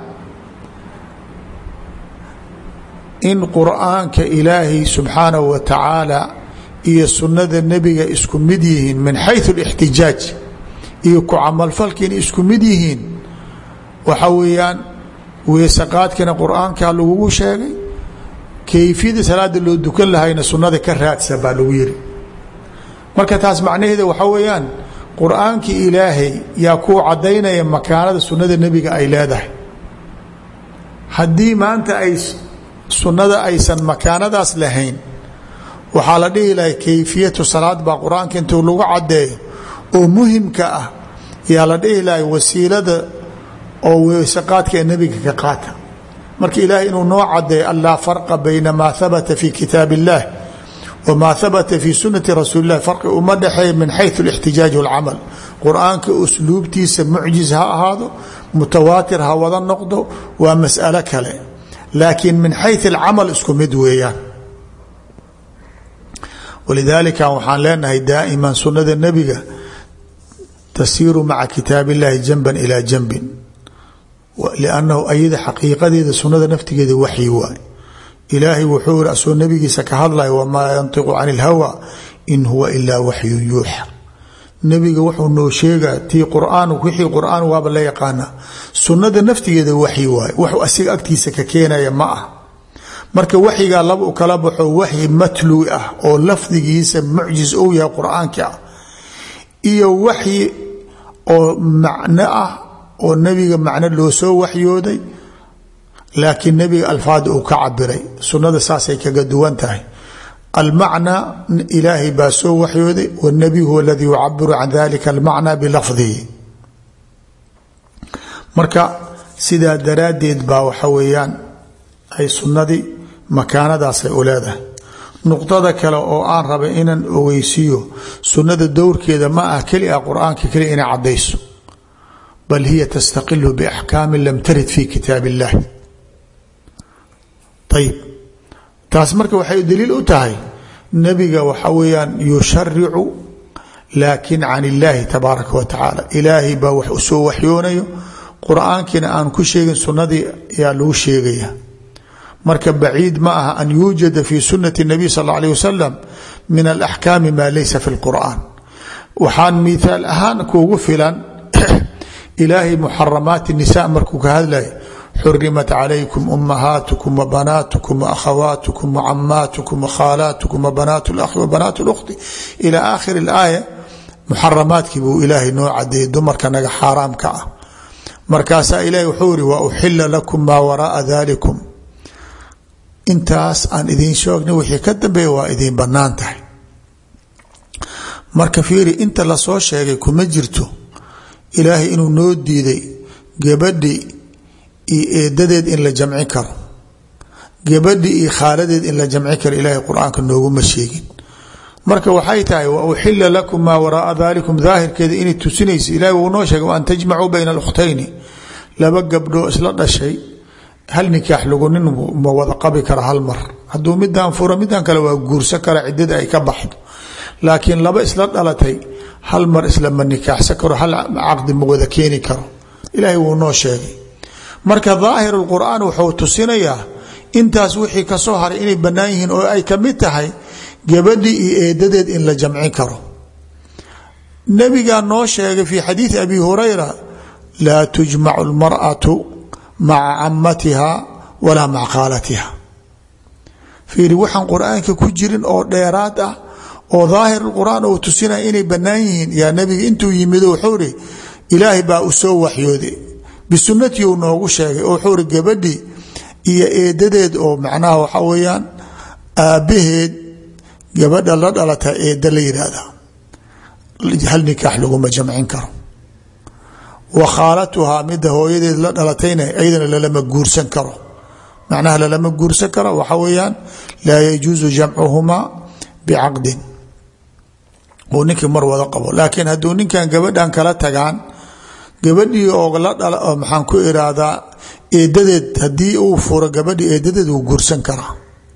in qur'aanka ilaahay subxaanahu wa tacaala iyo sunnada nebiga isku mid yihiin min xayu اlاxtijaaj iyo ku camalfalka inay isku mid yihiin waxa weeyaan weyse qaadkina qur-aankaa lagugu sheegay kayfiyada salaada loo dukan lahayna sunnada ka raadsa baa lagu yiri marka taas macnaheeda waxaa weeyaan qur-aankii ilaahay yaa kuu cadaynaya makaanada sunnada nebiga ay leedahay haddii maanta ay sunnada aysan makaanadaas lahayn waxaa la dhihi lahay kayfiyatu salaad baa qur-aanka intuu lagu cadeeyo oo muhimka ah yaa la dhihi lahay wasiilada oo weyse qaadka ee nebiga ka qaata marka ilaahay inuu noo cadeeyo an laa farqa bayna maa habata fi kitaab اllah wmaa habata fi sunati rasuuli lah farqi uma dhexeeya min xayu اlاxtijaaj wاlcamal qur-aanka usluubtiisa mucjiz ha ahaado mutawaatir ha wada noqdo waa mas'alo kale laakiin min xayu اlcamal isku mid weeyaan walidaalika waxaan leenahay daa'iman sunada nebiga tasiiru maca kitaab اllahi janban ilaa janbin liannahu ayada xaqiiqadeeda sunada naftigeeda waxyi waay ilaahay wuxuu iri asoo nabigiisa ka hadlaya wamaa yantiqu can اlhawa in huwa ilaa waxyun yuuxa nebiga wuxuu noo sheegaa tii quraan wixii qur'aan waaba la yaqaana sunnada naftigeeda waxyi waaye waxuu asiga agtiisa ka keenaya ma ah marka waxyigaa laba u kala baxo waxyi matluwi ah oo lafdigiisa mucjis ou yahay qur-aanki ah iyo waxyi oo macno ah oo nebiga macno loo soo waxyooday laakiin nebiga alfaada uu ka cabiray sunnada saasay kaga duwan tahay almacnaa ilaahay baa soo waxyooday wاnebiy huwa aladii yucabiru can dalika almacna bilafdihi marka sidaa daraaddeed baa waxa weeyaan ay sunnadii makaanadaasay u leedahay nuqdada kale oo aan rabay inaan ogeysiiyo sunnada dowrkeeda ma ah keli a qur-aanka keliya inay caddayso bal hiya tastaqilu biaxkaami lam tarid fi kitaab اllah ayib taas marka waxay daliil u tahay nebiga waxa weeyaan yusharicu laakin can illaahi tabaaraka wa tacaala ilaahay baa wax u soo waxyoonayo qur-aankiina aan ku sheegin sunnadii ayaa lagu sheegaya marka baciid ma aha an yuujada fi sunati اnabiy sal اlla alيh wasalam min alaxkaami maa laysa fi اlqur'an waxaan miaal ahaan kuugu filan ilaahay muxaramaati nisa markuu ka hadlaya xurimat calaykum umahaatukum wabanaatukum waakhawaatukum wacamaatukum wakhaalaatukum wabanaat اlakhi wabanaat اlkhti ila aakhir اlaaya muxaramaadkii buu ilaahay noo cadeeyey dumarka naga xaaraamka ah markaasaa ilahi wuxuu iri wa uxila lakum maa waraaa dalikum intaas aan idiin sheegna wixii ka dambeeya waa idiin bannaan tahay marka fiiri inta lasoo sheegay kuma jirto ilaahay inuu noo diiday gabadhi iyo eedadeed in la jamci karo gabadhi iyo khaaladeed in la jamci karo ilaahay qur-aanka nooguma sheegin marka waxay tahay wa uxila lakum maa waraaa dalikum daahirkeeda inay tusinaysa ilahi wuu noo sheegay waan tajmacuu bayna alukhtayni laba gabdhoo isla dhashay hal nikaax lagu nin ma wada qabi kara hal mar hadduu midaan furo midaan kale waa guursan kara ciddada ay ka baxdo laakiin laba isla dhalatay hal mar islama nikaaxsan karo hal caqdi ma wada keeni karo ilaahay wuu noo sheegay marka daahir qur'aan wuxuu tusinayaa intaas wixii kasoo haray inay bannaan yihiin oo ay kamid tahay gabadhii iyo eedadeed in la jamcin karo nabigaa noo sheegay fii xadiidi abi hurayra laa tujmacu lmar'atu maca camatiha walaa maca khaalatiha fiiri waxaan qur-aanka ku jirin oo dheeraad ah oo daahir qur'aan uu tusinaya inay bannaan yihiin yaa nabiga intuu yimido wuxuu ri ilaahay baa u soo waxyooday bisunnatii uu noogu sheegay oo wuxuu ri gabadhii iyo eedadeed oo macnaha waxa weeyaan aabbaheed gabadha la dhalata eedda la yidhaahda hal nikaax laguma jamcin karo wa khaalatuhaa midda hooyadeed la dhalatayna iyadana lalama guursan karo macnaha lalama guursan karo waxa weeyaan laa yajuusu jamcuhumaa bicaqdin uu ninkii mar wada qabo laakiin hadduu ninkan gabadhan kala tagaan gabadhii oo la dhala oo maxaan ku iraahdaa eedadeed haddii uu furo gabadhii eedadeed wuu guursan karaa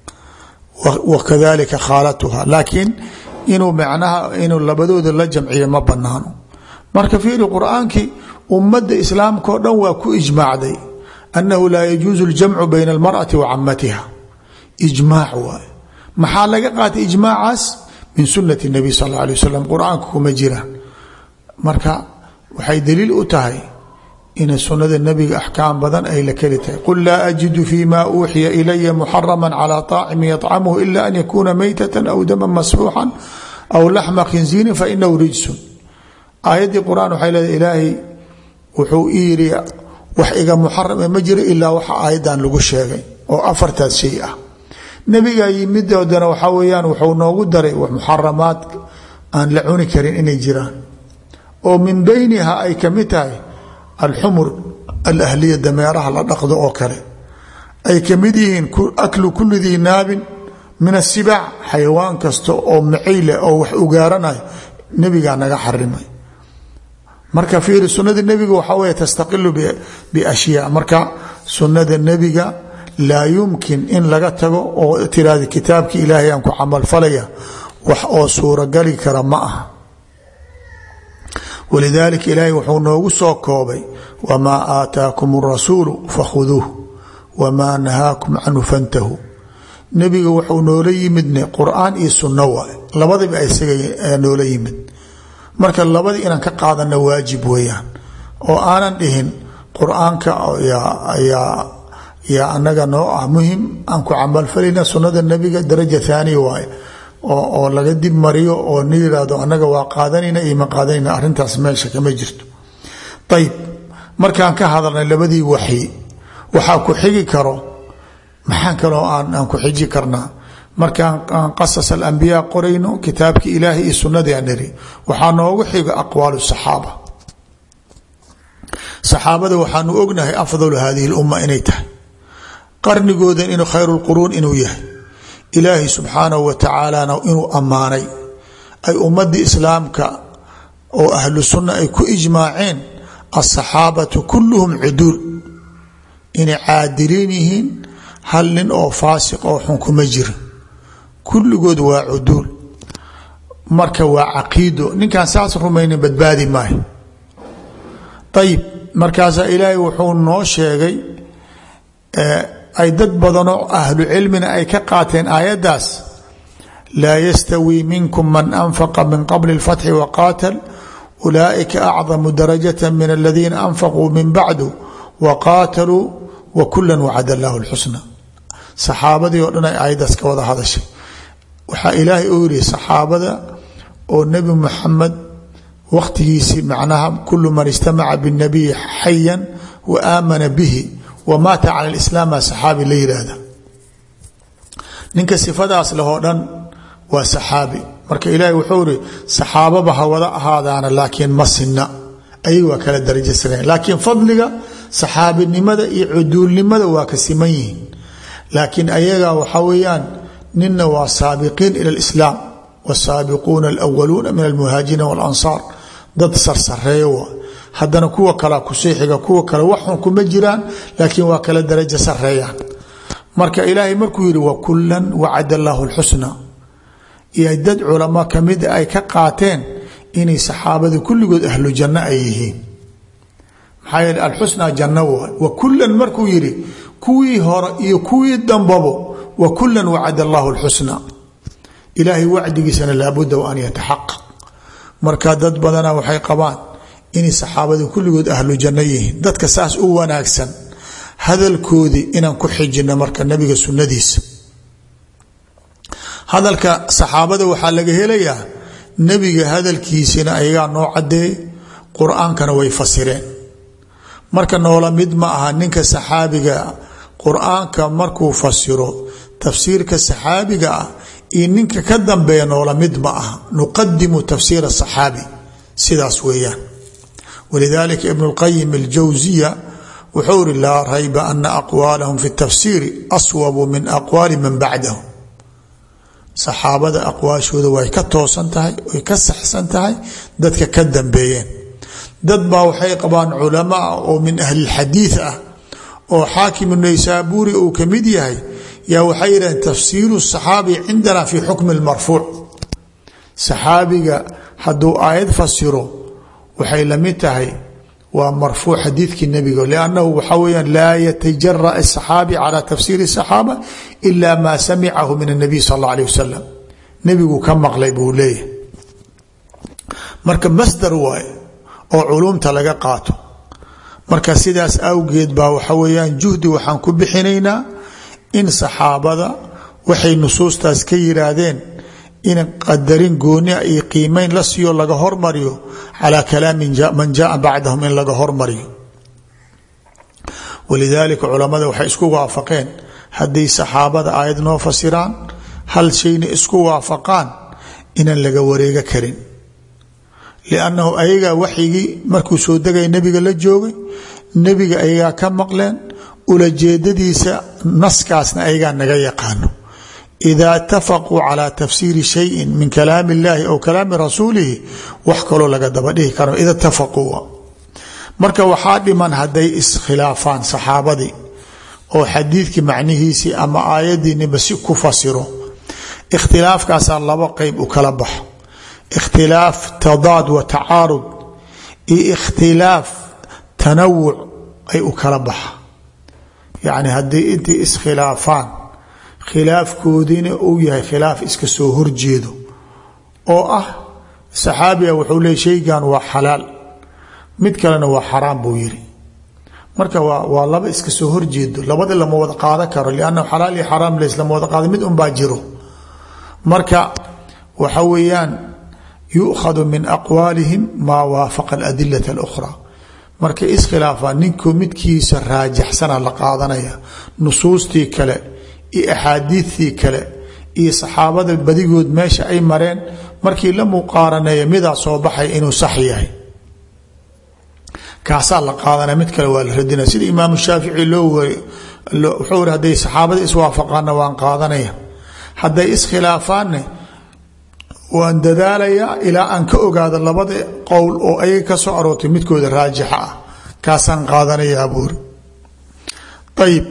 wa kadalika khaalatuha laakiin inuu macnaha inuu labadooda la jamciyo ma banaano marka fiiri qur-aankii ummadda islaamka o dhan waa ku ijmaacday annahu laa yajuusu ljamcu bayna almar'ati wa camatiha ijmaac waay maxaa laga qaatay ijmaacaas min sunati nabiy sal alla alay wasalam qur-aanka kuma jiraan marka waxay daliil u tahay inay sunada nebiga axkaam badan ay la keli tahay qul laa ajidu fi ma uuxiya ilaya muxarama calى طaacimi yطcamhu ila an yakuna maytata aw daman masfuuxan aw laxma khinziirin fainahu rijsun aayaddii qur-aan waxay leedahay ilaahay wuxuu i yidhi wax iga muxarame ma jiro ilaa waxa aayaddan lagu sheegay oo afartaas shay ah nebigaa yimidoodana waxaa weyaan wuxuu noogu daray muxaramaad aan la cuni karin inay jiraan oo min beyniha ay kamid tahay alxumur alahliya dameeraha la dhaqdo oo kale ay kamid yihiin aklu kuli dii naabin min asibaac xayawaan kasta oo macayle oo wax ugaaranayo nebigaa naga xarimay marka fiiri sunada nebiga waxaa wey tastaqilu biashyaa marka sunada nebiga laa yumkin in laga tago oo tiraada kitaabki ilaahay aan ku camalfalaya wax oo suuragali kara ma aha walidaalika ilaahay wuxuu noogu soo koobay wamaa aataakum rasuulu fakhuduuh wamaa nahaakum canhu fantahuu nebiga wuxuu noola yimidne qur-aan iyo sunno waay labadiba isaga noola yimid marka labadii inaan ka qaadana waajib weeyaan oo aanan dhihin qur-aanka yaa yaa anaga noo ah muhim aan ku camalfalayna sunada nebiga daraja thaaniya waaye oo laga dib mariyo oo ni yihahdo anaga waa qaadanayna iyo ma qaadanayna arrintaas meesha kama jirto ayib markaan ka hadalnay labadii waxyi waxaa ku xigi karo maxaan kaloo aan ku xiji karnaa markaan aan qasas alambiyaa qorayno kitaabki ilaahay iyo sunadii aan niri waxaa noogu xiga aqwaalu saxaaba saxaabada waxaanu ognahay afdalu hadihi lumma inay tahay qarnigoodan inuu khayru lquruun inuu yahay ilaahay subxaanahu wa tacaalana inuu ammaanay ay ummadii islaamka oo ahlu sunna ay ku ijmaaceen asaxaabatu kulluhum cuduul inay caadiliin yihiin hal nin oo faasiq oo xun kuma jira kulligood waa cuduul marka waa caqiido ninkaan saas rumaynin badbaadi maayo ayib markaasaa ilaahay wuxuu noo sheegay ay dad badanoo ahlu cilmina ay ka qaateen aayaddaas laa yastawii minkum man anfaqa min qabli اlfatxi waqaatal ulaaئika acdamu darajata min aladiina anfaquu min bacdu waqaataluu wakula wacad allahu اlxusna saxaabadii oo dhan ay aayaddaas ka wada hadashay waxaa ilaahay uu yihi saxaabada oo nebi muxamed wakhtigiisii macnaha kulu man istamaca bاnabiyi xayan wa aamana bihi wmaata cala lislaam aa saxaabi la yidhaahda ninka sifadaas lehoo dhan waa saxaabi marka ilaahay wuxuu ihi saxaababa ha wada ahaadaana laakiin ma sinna ayag waa kala darajo sareen laakiin fadliga saxaabinimada iyo cuduulnimada waa ka siman yihiin laakiin ayaga waxaa weeyaan nina waa saabiqiin ila lislaam wasaabiquuna alwaluuna min almuhaajiriin walansaar dad sarsareeyo waa haddana kuwa kalea kusii xiga kuwa kale waxun kuma jiraan laakiin waa kala darajo sareeyaan marka ilaahay markuu yihi wakulan wacad allaahu lxusna iyo dad culamo kamida ay ka qaateen inay saxaabada kulligood ahlu janno ay yihiin maxaa yeele alxusna janno waay wakulan markuu yihi kuwii hore iyo kuwii dambabo wakulan wacad allaahu lxusna ilaahay wacdigiisana laabudda wa an yataxaqaq marka dad badana waxay qabaan inay saxaabada kulligood ahlu janno yihiin dadka saas u wanaagsan hadalkoodii inaan ku xijino marka nabiga sunnadiisa hadalka saxaabada waxaa laga helayaa nebiga hadalkiisina ayagaa noo cadeey qur-aankana way fasireen marka noola mid ma aha ninka saxaabiga qur-aanka markuu fasiro tafsiirka saxaabiga ah iyo ninka ka dambeeya noola mid ma aha nuqadimu tafsiir asaxaabi sidaas weeyaan wlidalika ibn اlqayim اljawsiya wuxuu iri laa rayba ana aqwaalahum fi اtafsiiri aswabu min aqwaali man bacdahum saxaabada aqwaashooda way ka toosan tahay way ka saxsan tahay dadka ka dambeeyeen dad baa waxay qabaan culamaa oo min ahli اlxadiid ah oo xaakim naysaabuuri uu ka mid yahay yaa waxay yidhaheen tafsiiru الصaxaabi cindana fi xukmi اlmarfuuc saxaabiga hadduu aayad fasiro waxay la mid tahay waa marfuuc xadiidkii nebiga lannahu waxaa weyaan laa yatajara asaxaabi cala tafsiiri saxaaba ila maa samicahu min anabiy sal alla alih wasalam nebigu ka maqlay buu leeyahay marka masdar waaye oo culumta laga qaato marka sidaas awgeed baa waxa weyaan juhdi waxaan ku bixinaynaa in saxaabada waxay nusuustaas ka yiraahdeen in qadarin goonia iyo qiimeyn la siiyo laga hormariyo calaa kalaami man jaaa bacdahum in laga hormariyo walidaalika culamada waxay isku waafaqeen hadday saxaabada aayad noo fasiraan hal shayna isku waafaqaan inaan laga wareega karin liannahu ayagaa waxyigii markuu soo degaya nebiga la joogay nebiga ayagaa ka maqleen ulajeedadiisa naskaasna ayagaa naga yaqaano idaa itafaquu calaa tafsiiri shayin min kalaami اllahi aw kalaami rasuulihi wax kaloo laga daba dhihi karo ida itafaquu marka waxaa dhiman hadday iskhilaafaan saxaabadii oo xadiidkii macnihiisii ama aayadiiniba si ku fasiro ikhtilaafkaasaa laba qeyb u kala baxo ikhtilaaf tadaad wa tacaarud iyo ikhtilaaf tanawuc ay u kala baxa yacni haddii intay iskhilaafaan khilaafkoodiina uu yahay khilaaf iska soo horjeedo oo ah saxaabiga wuxuu leey shaygan waa xalaal mid kalena waa xaraam buu yiri marka waa waa laba iska soo horjeedo labada lama wada qaadan karo liannahu xalaal iyo xaraam laislama wada qaada mid unbaa jiro marka waxa weeyaan yukhadu min aqwaalihim maa waafaqa aladilata اlukhraa markay iskhilaafaan ninku midkiisa raajaxsana la qaadanaya nusuustii kale iyo axaadiidtii kale iyo saxaabada badigood meesha ay mareen markii la muqaaraneeya midaa soo baxay inuu sax yahay kaasaa la qaadanaya mid kale waa la radinaya sida imaamu shaafici loo wuxuu iri hadday saxaabada iswaafaqaanna waan qaadanaya hadday iskhilaafaanne waan dadaalayaa ilaa aan ka ogaado labada qowl oo ayaga ka soo aroortay midkooda raajixa ah kaasaan qaadanayaa buuri ayib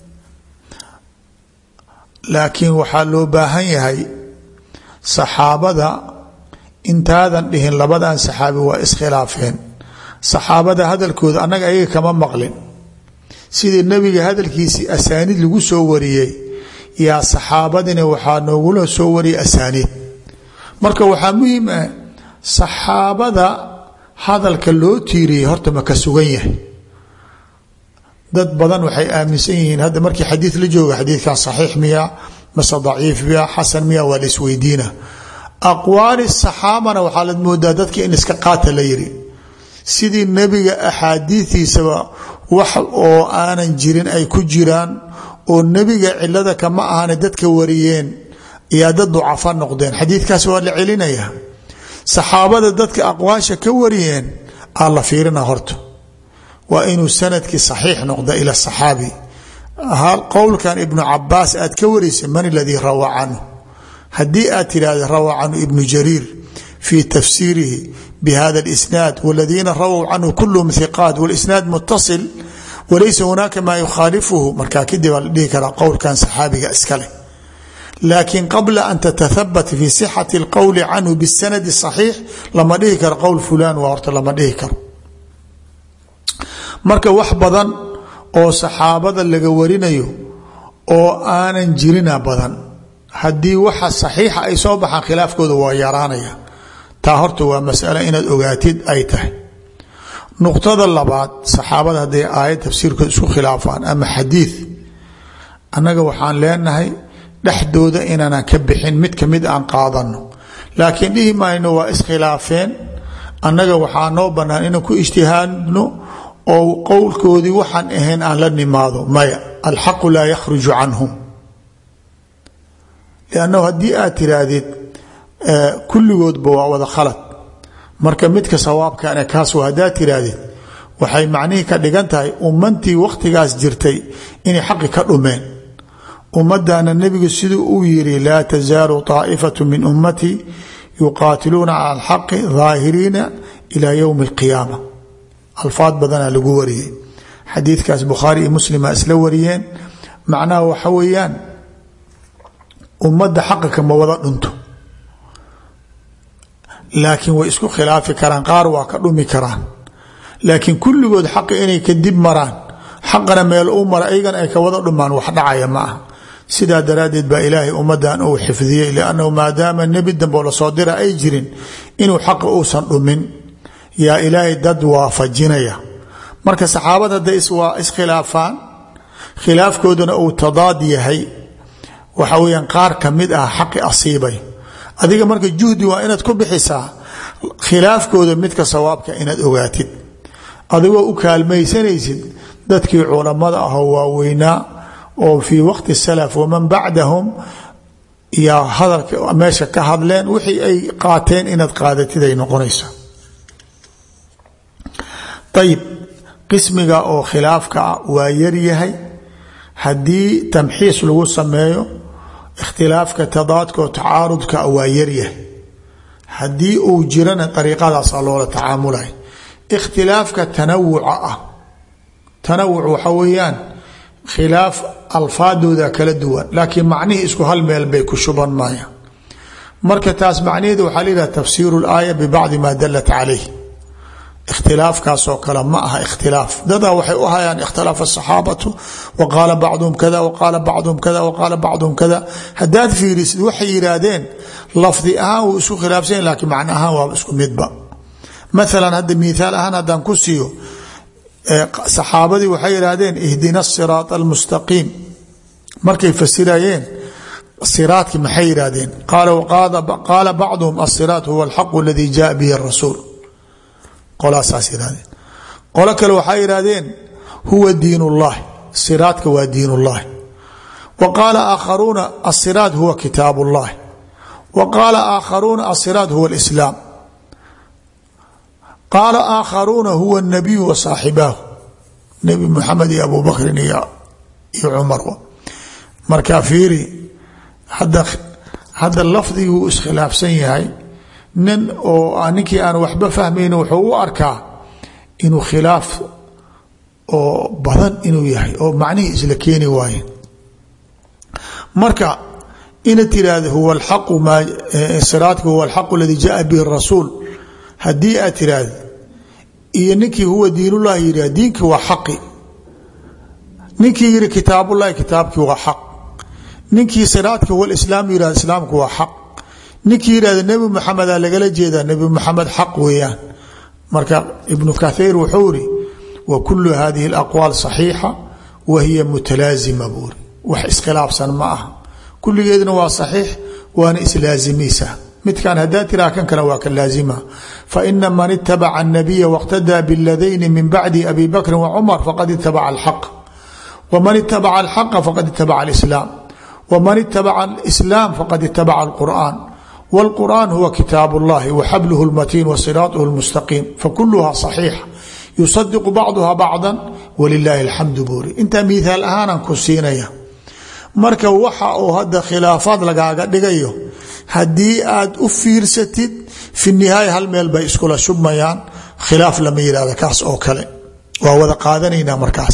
laakiin waxaa loo baahan yahay saxaabada intaadan dhihin labadan saxaabi waa iskhilaafeen saxaabada hadalkooda annaga ayaga kama maqlin sidii nebiga hadalkiisii asaaniid lagu soo wariyey yaa saxaabadina waxaa noogula soo wariyay asaaniid marka waxaa muhiim ah saxaabada hadalka loo tiiriyey horta ma ka sugan yahay dad badan waxay aaminsan yihiin hadda markii xadiid la jooga xadiidkan saxiix miya mase daciif miya xasan miya waa la isweydiina aqwaali saxaabana waxaa la moodaa dadka in iska qaata la yiri sidii nebiga axaadiidiisaba wax oo aanan jirin ay ku jiraan oo nebiga cilada kama ahana dadka wariyeen yaa dad ducafa noqdeen xadiidkaas waa la celinaya saxaabada dadka aqwaasha ka wariyeen aa la fiirina horta waa inuu sanadkii saxiix noqda ila saxaabi qowlkan ibnu cabaas aad ka warisa man aladii rawaa canhu haddii aad tidhahda rawaa canhu ibnu jariir fii tafsiirihi bhada اlisnaad wاladiina rawow canhu kulhm hiqaat wاlisnaad mutasil walaysa hunaaka maa yukhaalifuhu markaa kadib aa la dhihi karaa qowlkan saxaabiga iskale laakiin qabla an tatahabat fi sixati اlqowli canhu bisanadi صaxiix lama dhihi karo qowl fulan waa horta lama dhihi karo marka wax badan oo saxaabada laga warinayo oo aanan jirina badan haddii waxa saxiixa ay soo baxaan khilaafkooda waa yaraanaya taa horta waa masale inaad ogaatid ay tahay nuqtada labaad saxaabada hadday aayad tafsiirkood isku khilaafaan ama xadiid annaga waxaan leenahay dhexdooda inaanan ka bixin mid ka mid aan qaadano laakiin dhihi mayno waa iskhilaafeen annaga waxaa noo bannaan inaan ku ijtihaadno oo qowlkoodii waxaan ahayn aan la nimaado maya alxaqu laa yakhruju canhum liannahu haddii aad tiraahdid kulligoodba waa wada khalad marka midka sawaabkane kaas haddaad tiraahdid waxay macnihii ka dhigan tahay ummantii wakhtigaas jirtay inay xaqi ka dhumeen ummadana nebigu siduu uu yiri laa tasaalu طaa'ifatu min ummatii yuqaatiluuna cala alxaqi daahiriina ilaa yowmi اlqiyaama alfaad badanaa lagu wariyey xadiidkaas bukhaari iyo muslima isla wariyeen macnaha waxa weeyaan ummadda xaqa kama wada dhunto laakiin way isku khilaafi karaan qaar waa ka dhumi karaan laakiin kulligood xaqi inay kadib maraan xaqana meel u mara ayagana ay ka wada dhumaan wax dhacaya ma ah sidaa daraaddeed baa ilaahay ummadan uu xifdiyey liannahu maadaama nebi damboo lasoo dira ay jirin inuu xaqa uusan dhumin yaa ilaahay dad waafajinaya marka saxaabada hadday waa iskhilaafaan khilaafkooduna uu tadaad yahay waxa weyaan qaar ka mid ah xaqi asiibay adiga marka juhdi waa inaad ku bixisaa khilaafkooda midka sawaabka inaad ogaatid adigoo u kaalmaysanaysid dadkii culammada ahoo waaweynaa oo fii waqti salaf waman bacdahum yaa hadalka meesha ka hadleen wixii ay qaateen inaad qaadatid ay noqonaysa ayib qismiga oo khilaafka ah waa yaryahay haddii tamxiis lagu sameeyo ikhtilaafka tadaadka oo tacaarudka waa yaryahay haddii uu jirana ariiqadaasaa loola tacaamulay ikhtilaafka tanawuca ah tanawuc waxa weeyaan khilaaf alfaadooda kala duwan laakiin macnihii isku hal meel bay ku shuban maayaan marka taas macnaheedu waxaa la yidhaha tafsiiru laaya bibacdi maa dalat calayh ikhtilaafkaasoo kale ma aha ikhtilaaf dadaa waxay u hayaan ikhtilaaf asaxaabatu wa qaala bacduhum kada wa qaala bacduhum kada wa qaala bacduhum kada haddaad fiirisid waxay yidhaahdeen lafdi ahaan wuu isku khilaafsanya lakiin macno ahaan waaba isku midba maalan hadda miaal ahaan haddaan ku siiyo saxaabadii waxay yidhaahdeen ihdina asiraat almustaqiim markay fasirayeen siraadki maxay yidhaahdeen qaala bacduhum asiraat huwa alxaqu aladii jaa bihi rasuul qolaasaas yidhahdeen qolo kale waxay yidhahdeen huwa diin ullahi siraadka waa diin ullahi wa qaala aakharuuna asiraat huwa kitaab ullahi wa qaala aakharuuna asiraat huwa alislaam qaala aakharuuna huwa اnabiyu wa saaxibaahu nebi muxamed iyo abu bakrin iyo cumar marka fiiri hadda hadda lafdiguu iskhilaafsan yahay nin oo ninkii aan waxba fahmayni wuxuu u arkaa inuu khilaaf oo badan inuu yahay oo macnihii isla keeni waaye marka ina tiraahdo huwa alaqu maa siraadka huwa alxaqu aladii jaa bihi rasuul haddii aad tiraahdo iyo ninkii huwa diinullahi yidhah diinkii waa xaqi ninkii yihi kitaabullahi kitaabkii waa xaq ninkii siraadka huwa islaam yihah islaamku waa xaq ninkii yihahda nebi maxameda lagala jeedaa nebi maxamed xaq weeyaan marka ibnu kathiir wuxuu iri wa kulu hadihi alaqwaal saxiixa wa hiya mutalaazima buuri wax iskhilaafsan ma aha kulligeedna waa saxiix waana islaazimaysaa midkan hadaa tiraa kan kale waa ka laazima faina man itabaca الnabiya wاqtadaa bاladayni min bacdi abi bakri wacumar faqad itabaca alxaq wman itabaca alxaqa faqad itabaca alislaam wman itabaca alislaam faqad itabaca alqur'an wاlqur'an huwa kitaab اllahi waxabluhu اlmatiin wasiraaطhu اlmustaqiim fakuluha صaxiixa yusadiqu bacduha bacda walilahi اlxamdu buuri intaa mihaal ahaanan ku siinaya marka waxa uu hadda khilaafaad lagaaga dhigayo haddii aad u fiirsatid fi nihaaya hal meel bay iskula shubmayaan khilaaf lama yihahda kaas oo kale waa wada qaadanaynaa markaas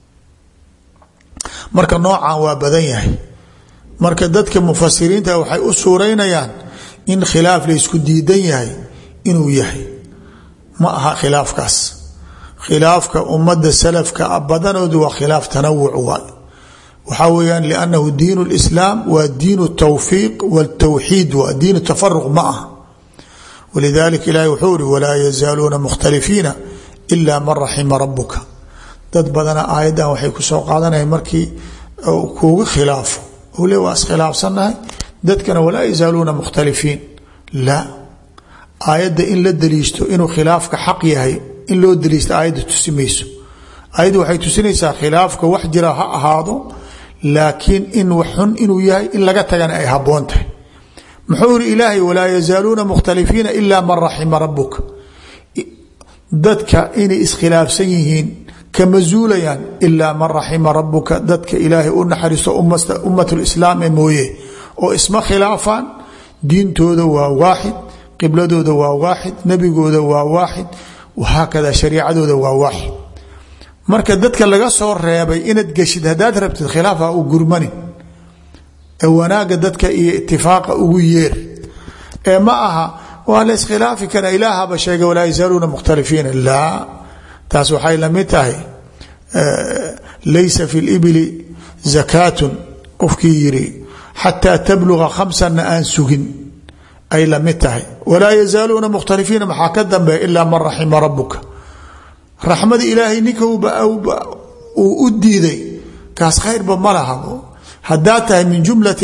marka noocan waa badan yahay marka dadka mufasiriinta waxay u suuraynayaan in khilaaf laysku diidan yahay inuu yahay ma aha khilaafkaas khilaafka ummadda salafka badanoodu waa khilaaf tanawuc waay waxaa weyaan liannahu diin اlislaam waa diin الtawfiiq wاltawxiid waa diin tafaruq ma ah walidalika ilahi wuxuu iri walaa yazaaluuna mukhtalifiina ila man raxima rabuka dad badana aayaddan waxay kusoo qaadanaya markii kuugu khilaafo u le waa iskhilaafsannahay dadkana walaa yazaaluuna mukhtalifiin la aayadda in la daliishto inuu khilaafka xaq yahay in loo daliishto aayadda tusi mayso aayadda waxay tusinaysaa khilaafka wax jira ha ahaado laakiin in wax xun inuu yahay in laga tagana ay haboon tahay muxuu iri ilaahay walaa yazaaluuna mukhtalifiina ila man raxima rabuka dadka inay iskhilaafsan yihiin kama zuulayaan ilaa man raxima rabuka dadka ilaahay u naxariisto ummat lislaam ee mooye oo isma khilaafaan diintooda waa waaxid qibladooda waa waaxid nebigooda waa waaxid wahaakada shariicadooda waa waaxid marka dadka laga soo reebay inaad geshid haddaad rabtid khilaaf ha u gurmanin ee wanaaga dadka iyo itifaaqa ugu yeer ee ma aha waa la iskhilaafi karaa ilaahaba sheegay walaa yazaaluuna mukhtalifiina laa taas waxay lamid tahay laysa fi libili zakaatun qofkii yiri xataa tabluga khamsanna aan sugin ay lamid tahay walaa yazaaluuna mukhtalifiina maxaa ka dambeeya ilaa man raxima rabuka raxmada ilaahay ninka uu u diiday kaas khayrba ma laha haddaad tahay min jumlati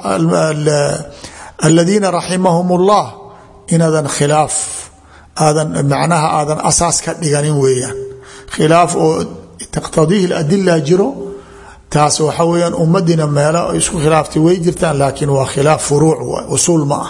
aladiina raximahum اllah inaadan khilaaf aadan macnaha aadan asaas ka dhiganin weeyaan khilaaf oo taqtadiihi adila jiro taas waxa weyaan ummadiina meelo isku khilaaftay way jirtaan laakiin waa khilaaf furuuc usuul ma ah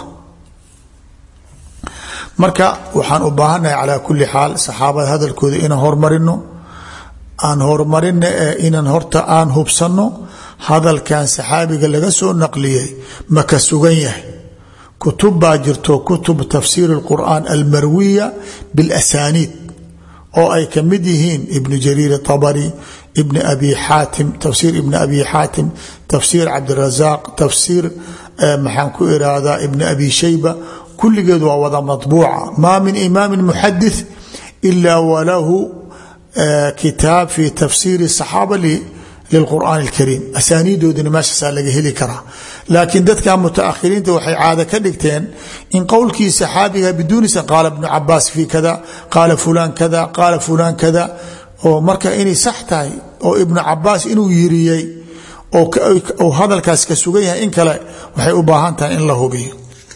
marka waxaan u baahannahay calaa kuli xaal saxaabada hadalkooda inaan hormarino aan horumarina ee inaan horta aan hubsanno hadalkan saxaabiga laga soo naqliyey ma ka sugan yahay kutub baa jirto kutub tafsiir اlqur'an almarwiya biاlasaniid oo ay ka mid yihiin ibnu jariir طabri ibn abi xaatim tafsiir ibn abi xaatim tafsiir cabdirazaq tafsiir maxaan ku irahdaa ibn abi shayba kulligeed waa wada maطbuuca ma min imaami muxadith ila walahu kitaab fi tafsiiri الصaxaaba lilqur'aan اlkariim asaaniidoodina meeshaasaa laga heli karaa laakiin dadka mutaakhiriinta waxay caado ka dhigteen in qowlkii saxaabiga biduunisa qaala bnu cabaas fi kada qaala fulaan kada qaala fulaan kada oo marka inay sax tahay oo ibnu cabaas inuu yiriyey oo hadalkaas ka sugan yahay in kale waxay u baahan tahay in la hubiyo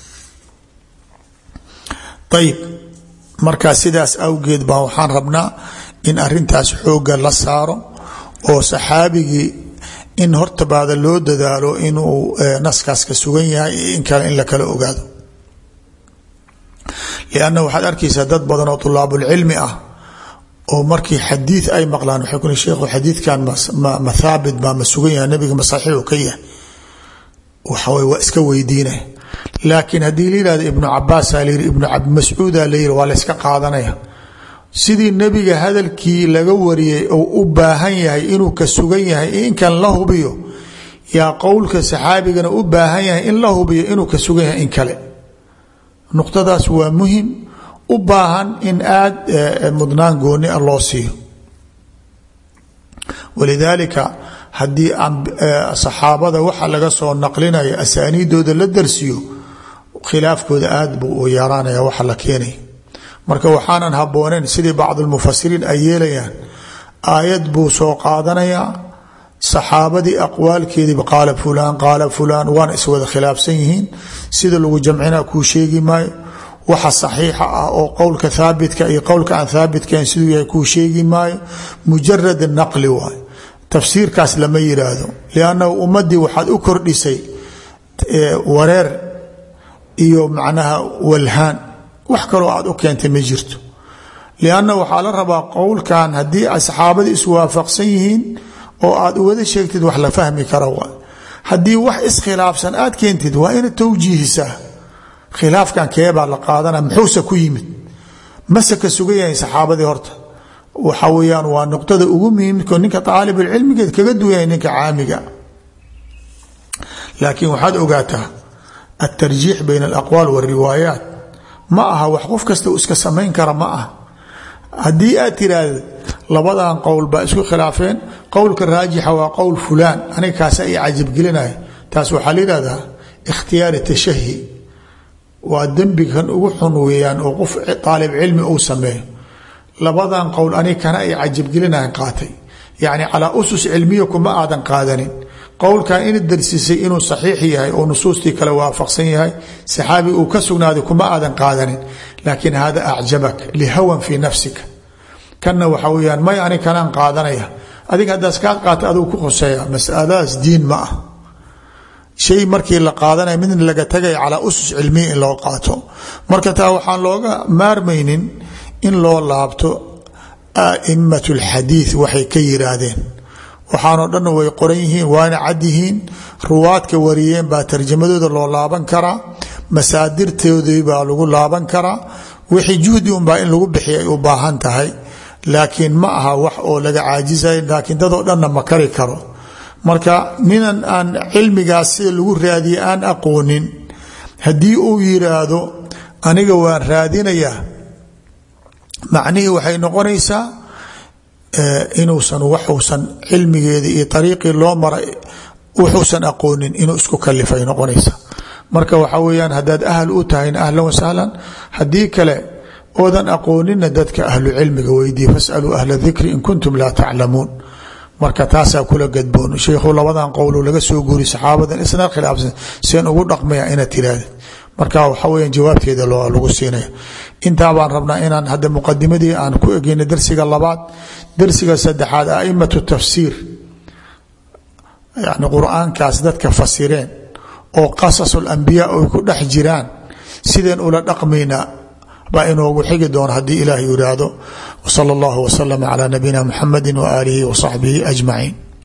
ayib markaa sidaas awgeed baa waxaan rabnaa in arintaas xooga la saaro oo saxaabigii in hortabaada loo dadaalo inuu naskaas ka sugan yahay in kale in la kala ogaado lianna waxaad arkaysaa dad badan oo tulaabulcilmi ah oo markii xadiid ay maqlaan waxay ku sheekhu xadiidkan ma thaabit baa ma sugan yahay nabiga ma saxiixu ka yahay waxaway waa iska weydiina laakiin haddii la yihahdo ibnu cabaasaa la yiri ibnu mascuuda la yiri waa la yska qaadanaya sidii nebiga hadalkii laga wariyey oo u baahan yahay inuu ka sugan yahay inkan la hubiyo yaa qowlka saxaabigana u baahan yahay in la hubiyo inuu ka sugan yahay in kale nuqtadaas waa muhim u baahan in aada mudnaan gooni a loo siiyo walidaalika haddii saxaabada waxa laga soo naqlinaya asaaniidooda la darsiyo khilaafkooda aada buu u yaraanaya waxa la keenaya marka waxaanan habbooneyn sidii bacdulmufasiriin ay yeelayaan aayad buu soo qaadanayaa saxaabadii aqwaalkeediiba qaala fulaan qaala fulaan waana iswada khilaafsan yihiin sida lagu jamcinaa kuu sheegi maayo waxa saxiixa ah oo qowlka haabitka iyo qowlka aan haabitkahayn siduu yahay kuu sheegi maayo mujarad naqli waay tafsiirkaas lama yiraahdo liannahu ummadii waxaad u kordhisay wareer iyo macnaha walhaan wax kaloo aad u keentay ma jirto lianna waxaa la rabaa qowlkan haddii ay saxaabadii iswaafaqsan yihiin oo aad uwada sheegtid wax la fahmi kara waa haddii wax iskhilaafsan aad keentid waa ina tawjiihisaa khilaafkan keebaa la qaadana muxuuse ku yimid mase ka sugan yahay saxaabadii horta waxa weyaan waa nuqdada ugu muhiimko ninka aalibulcilmigeed kaga duwanya ninka caamiga laakiin waxaad ogaataa altarjiix bayna alaqwaal wاriwaayaat ma aha wax qof kasta uu iska samayn kara ma aha haddii aad tiraahda labadan qowl baa isku khilaafeen qowlka raajixa waa qowl fulaan aniga kaasa i cajabgelinaya taas waxaa la yihahdaa ikhtiyaari tashahi waa dembigan ugu xun weeyaan oo qof aalib cilmi uu sameeyo labadan qowl aniga kana ay cajabgelinayan qaatay yacni calaa usus cilmiya kuma aadan qaadanin qowlkan ina darsisay inuu saxiix yahay oo nusuustii kale waafaqsan yahay saxaabi uu ka sugnaaday kuma aadan qaadanin laakiin hada acjabak lihawan fii nafsika kanna waxa weyaan may ani kanaan qaadanaya adiga haddaas kaa qaata aduu ku khoseeya masaladaas diin ma ah shay markii la qaadanaya midna laga tagaya calaa usus cilmiya in loo qaato marka taa waxaan looga maarmaynin in loo laabto a'imat alxadiid waxay ka yiraahdeen waxaanoo dhanna way qoran yihiin waana cad yihiin ruwaadka wariyeen baa tarjamadooda loo laaban karaa masaadirtoodii baa lagu laaban karaa wixii juhdi unbaa in lagu bixiya ay u baahan tahay laakiin ma aha wax oo laga caajisay laakiin dadoo dhanna ma kari karo marka ninan aan cilmigaas sida lagu raadiye aan aqoonin haddii uu yiraahdo aniga waan raadinayaa macnihii waxay noqonaysaa inuusan waxuusan cilmigeedii iyo ariiqii loo maray wuxuusan aqoonin inuu isku kalifay noqonaysa marka waxa weyaan haddaad ahl u tahayna ahlan wasahlan haddii kale oodan aqoonina dadka ahlu cilmiga weydii fasaluu ahla dikri in kuntum laa taclamuun marka taasaa kula gadboon sheikhu labadan qowlo laga soo guuri saxaabadan isna khilaafsan seen ugu dhaqmaya inaad tiraahda marka waxa weya jawaabteeda lagu siinaya intaa baan rabnaa inaan hadda muqadimadii aan ku egeyna darsiga labaad darsiga saddexaad aimatu tafsiir yani qur-aankaas dadka fasireen oo qasasul-ambiyaa ay ku dhex jiraan sideen ula dhaqmayna baa inoogu xigi doona haddii ilaah yiraahdo wsala allahu waslama calaa nabiyina muxamadi waaalihi wa saxbihi ajmaciin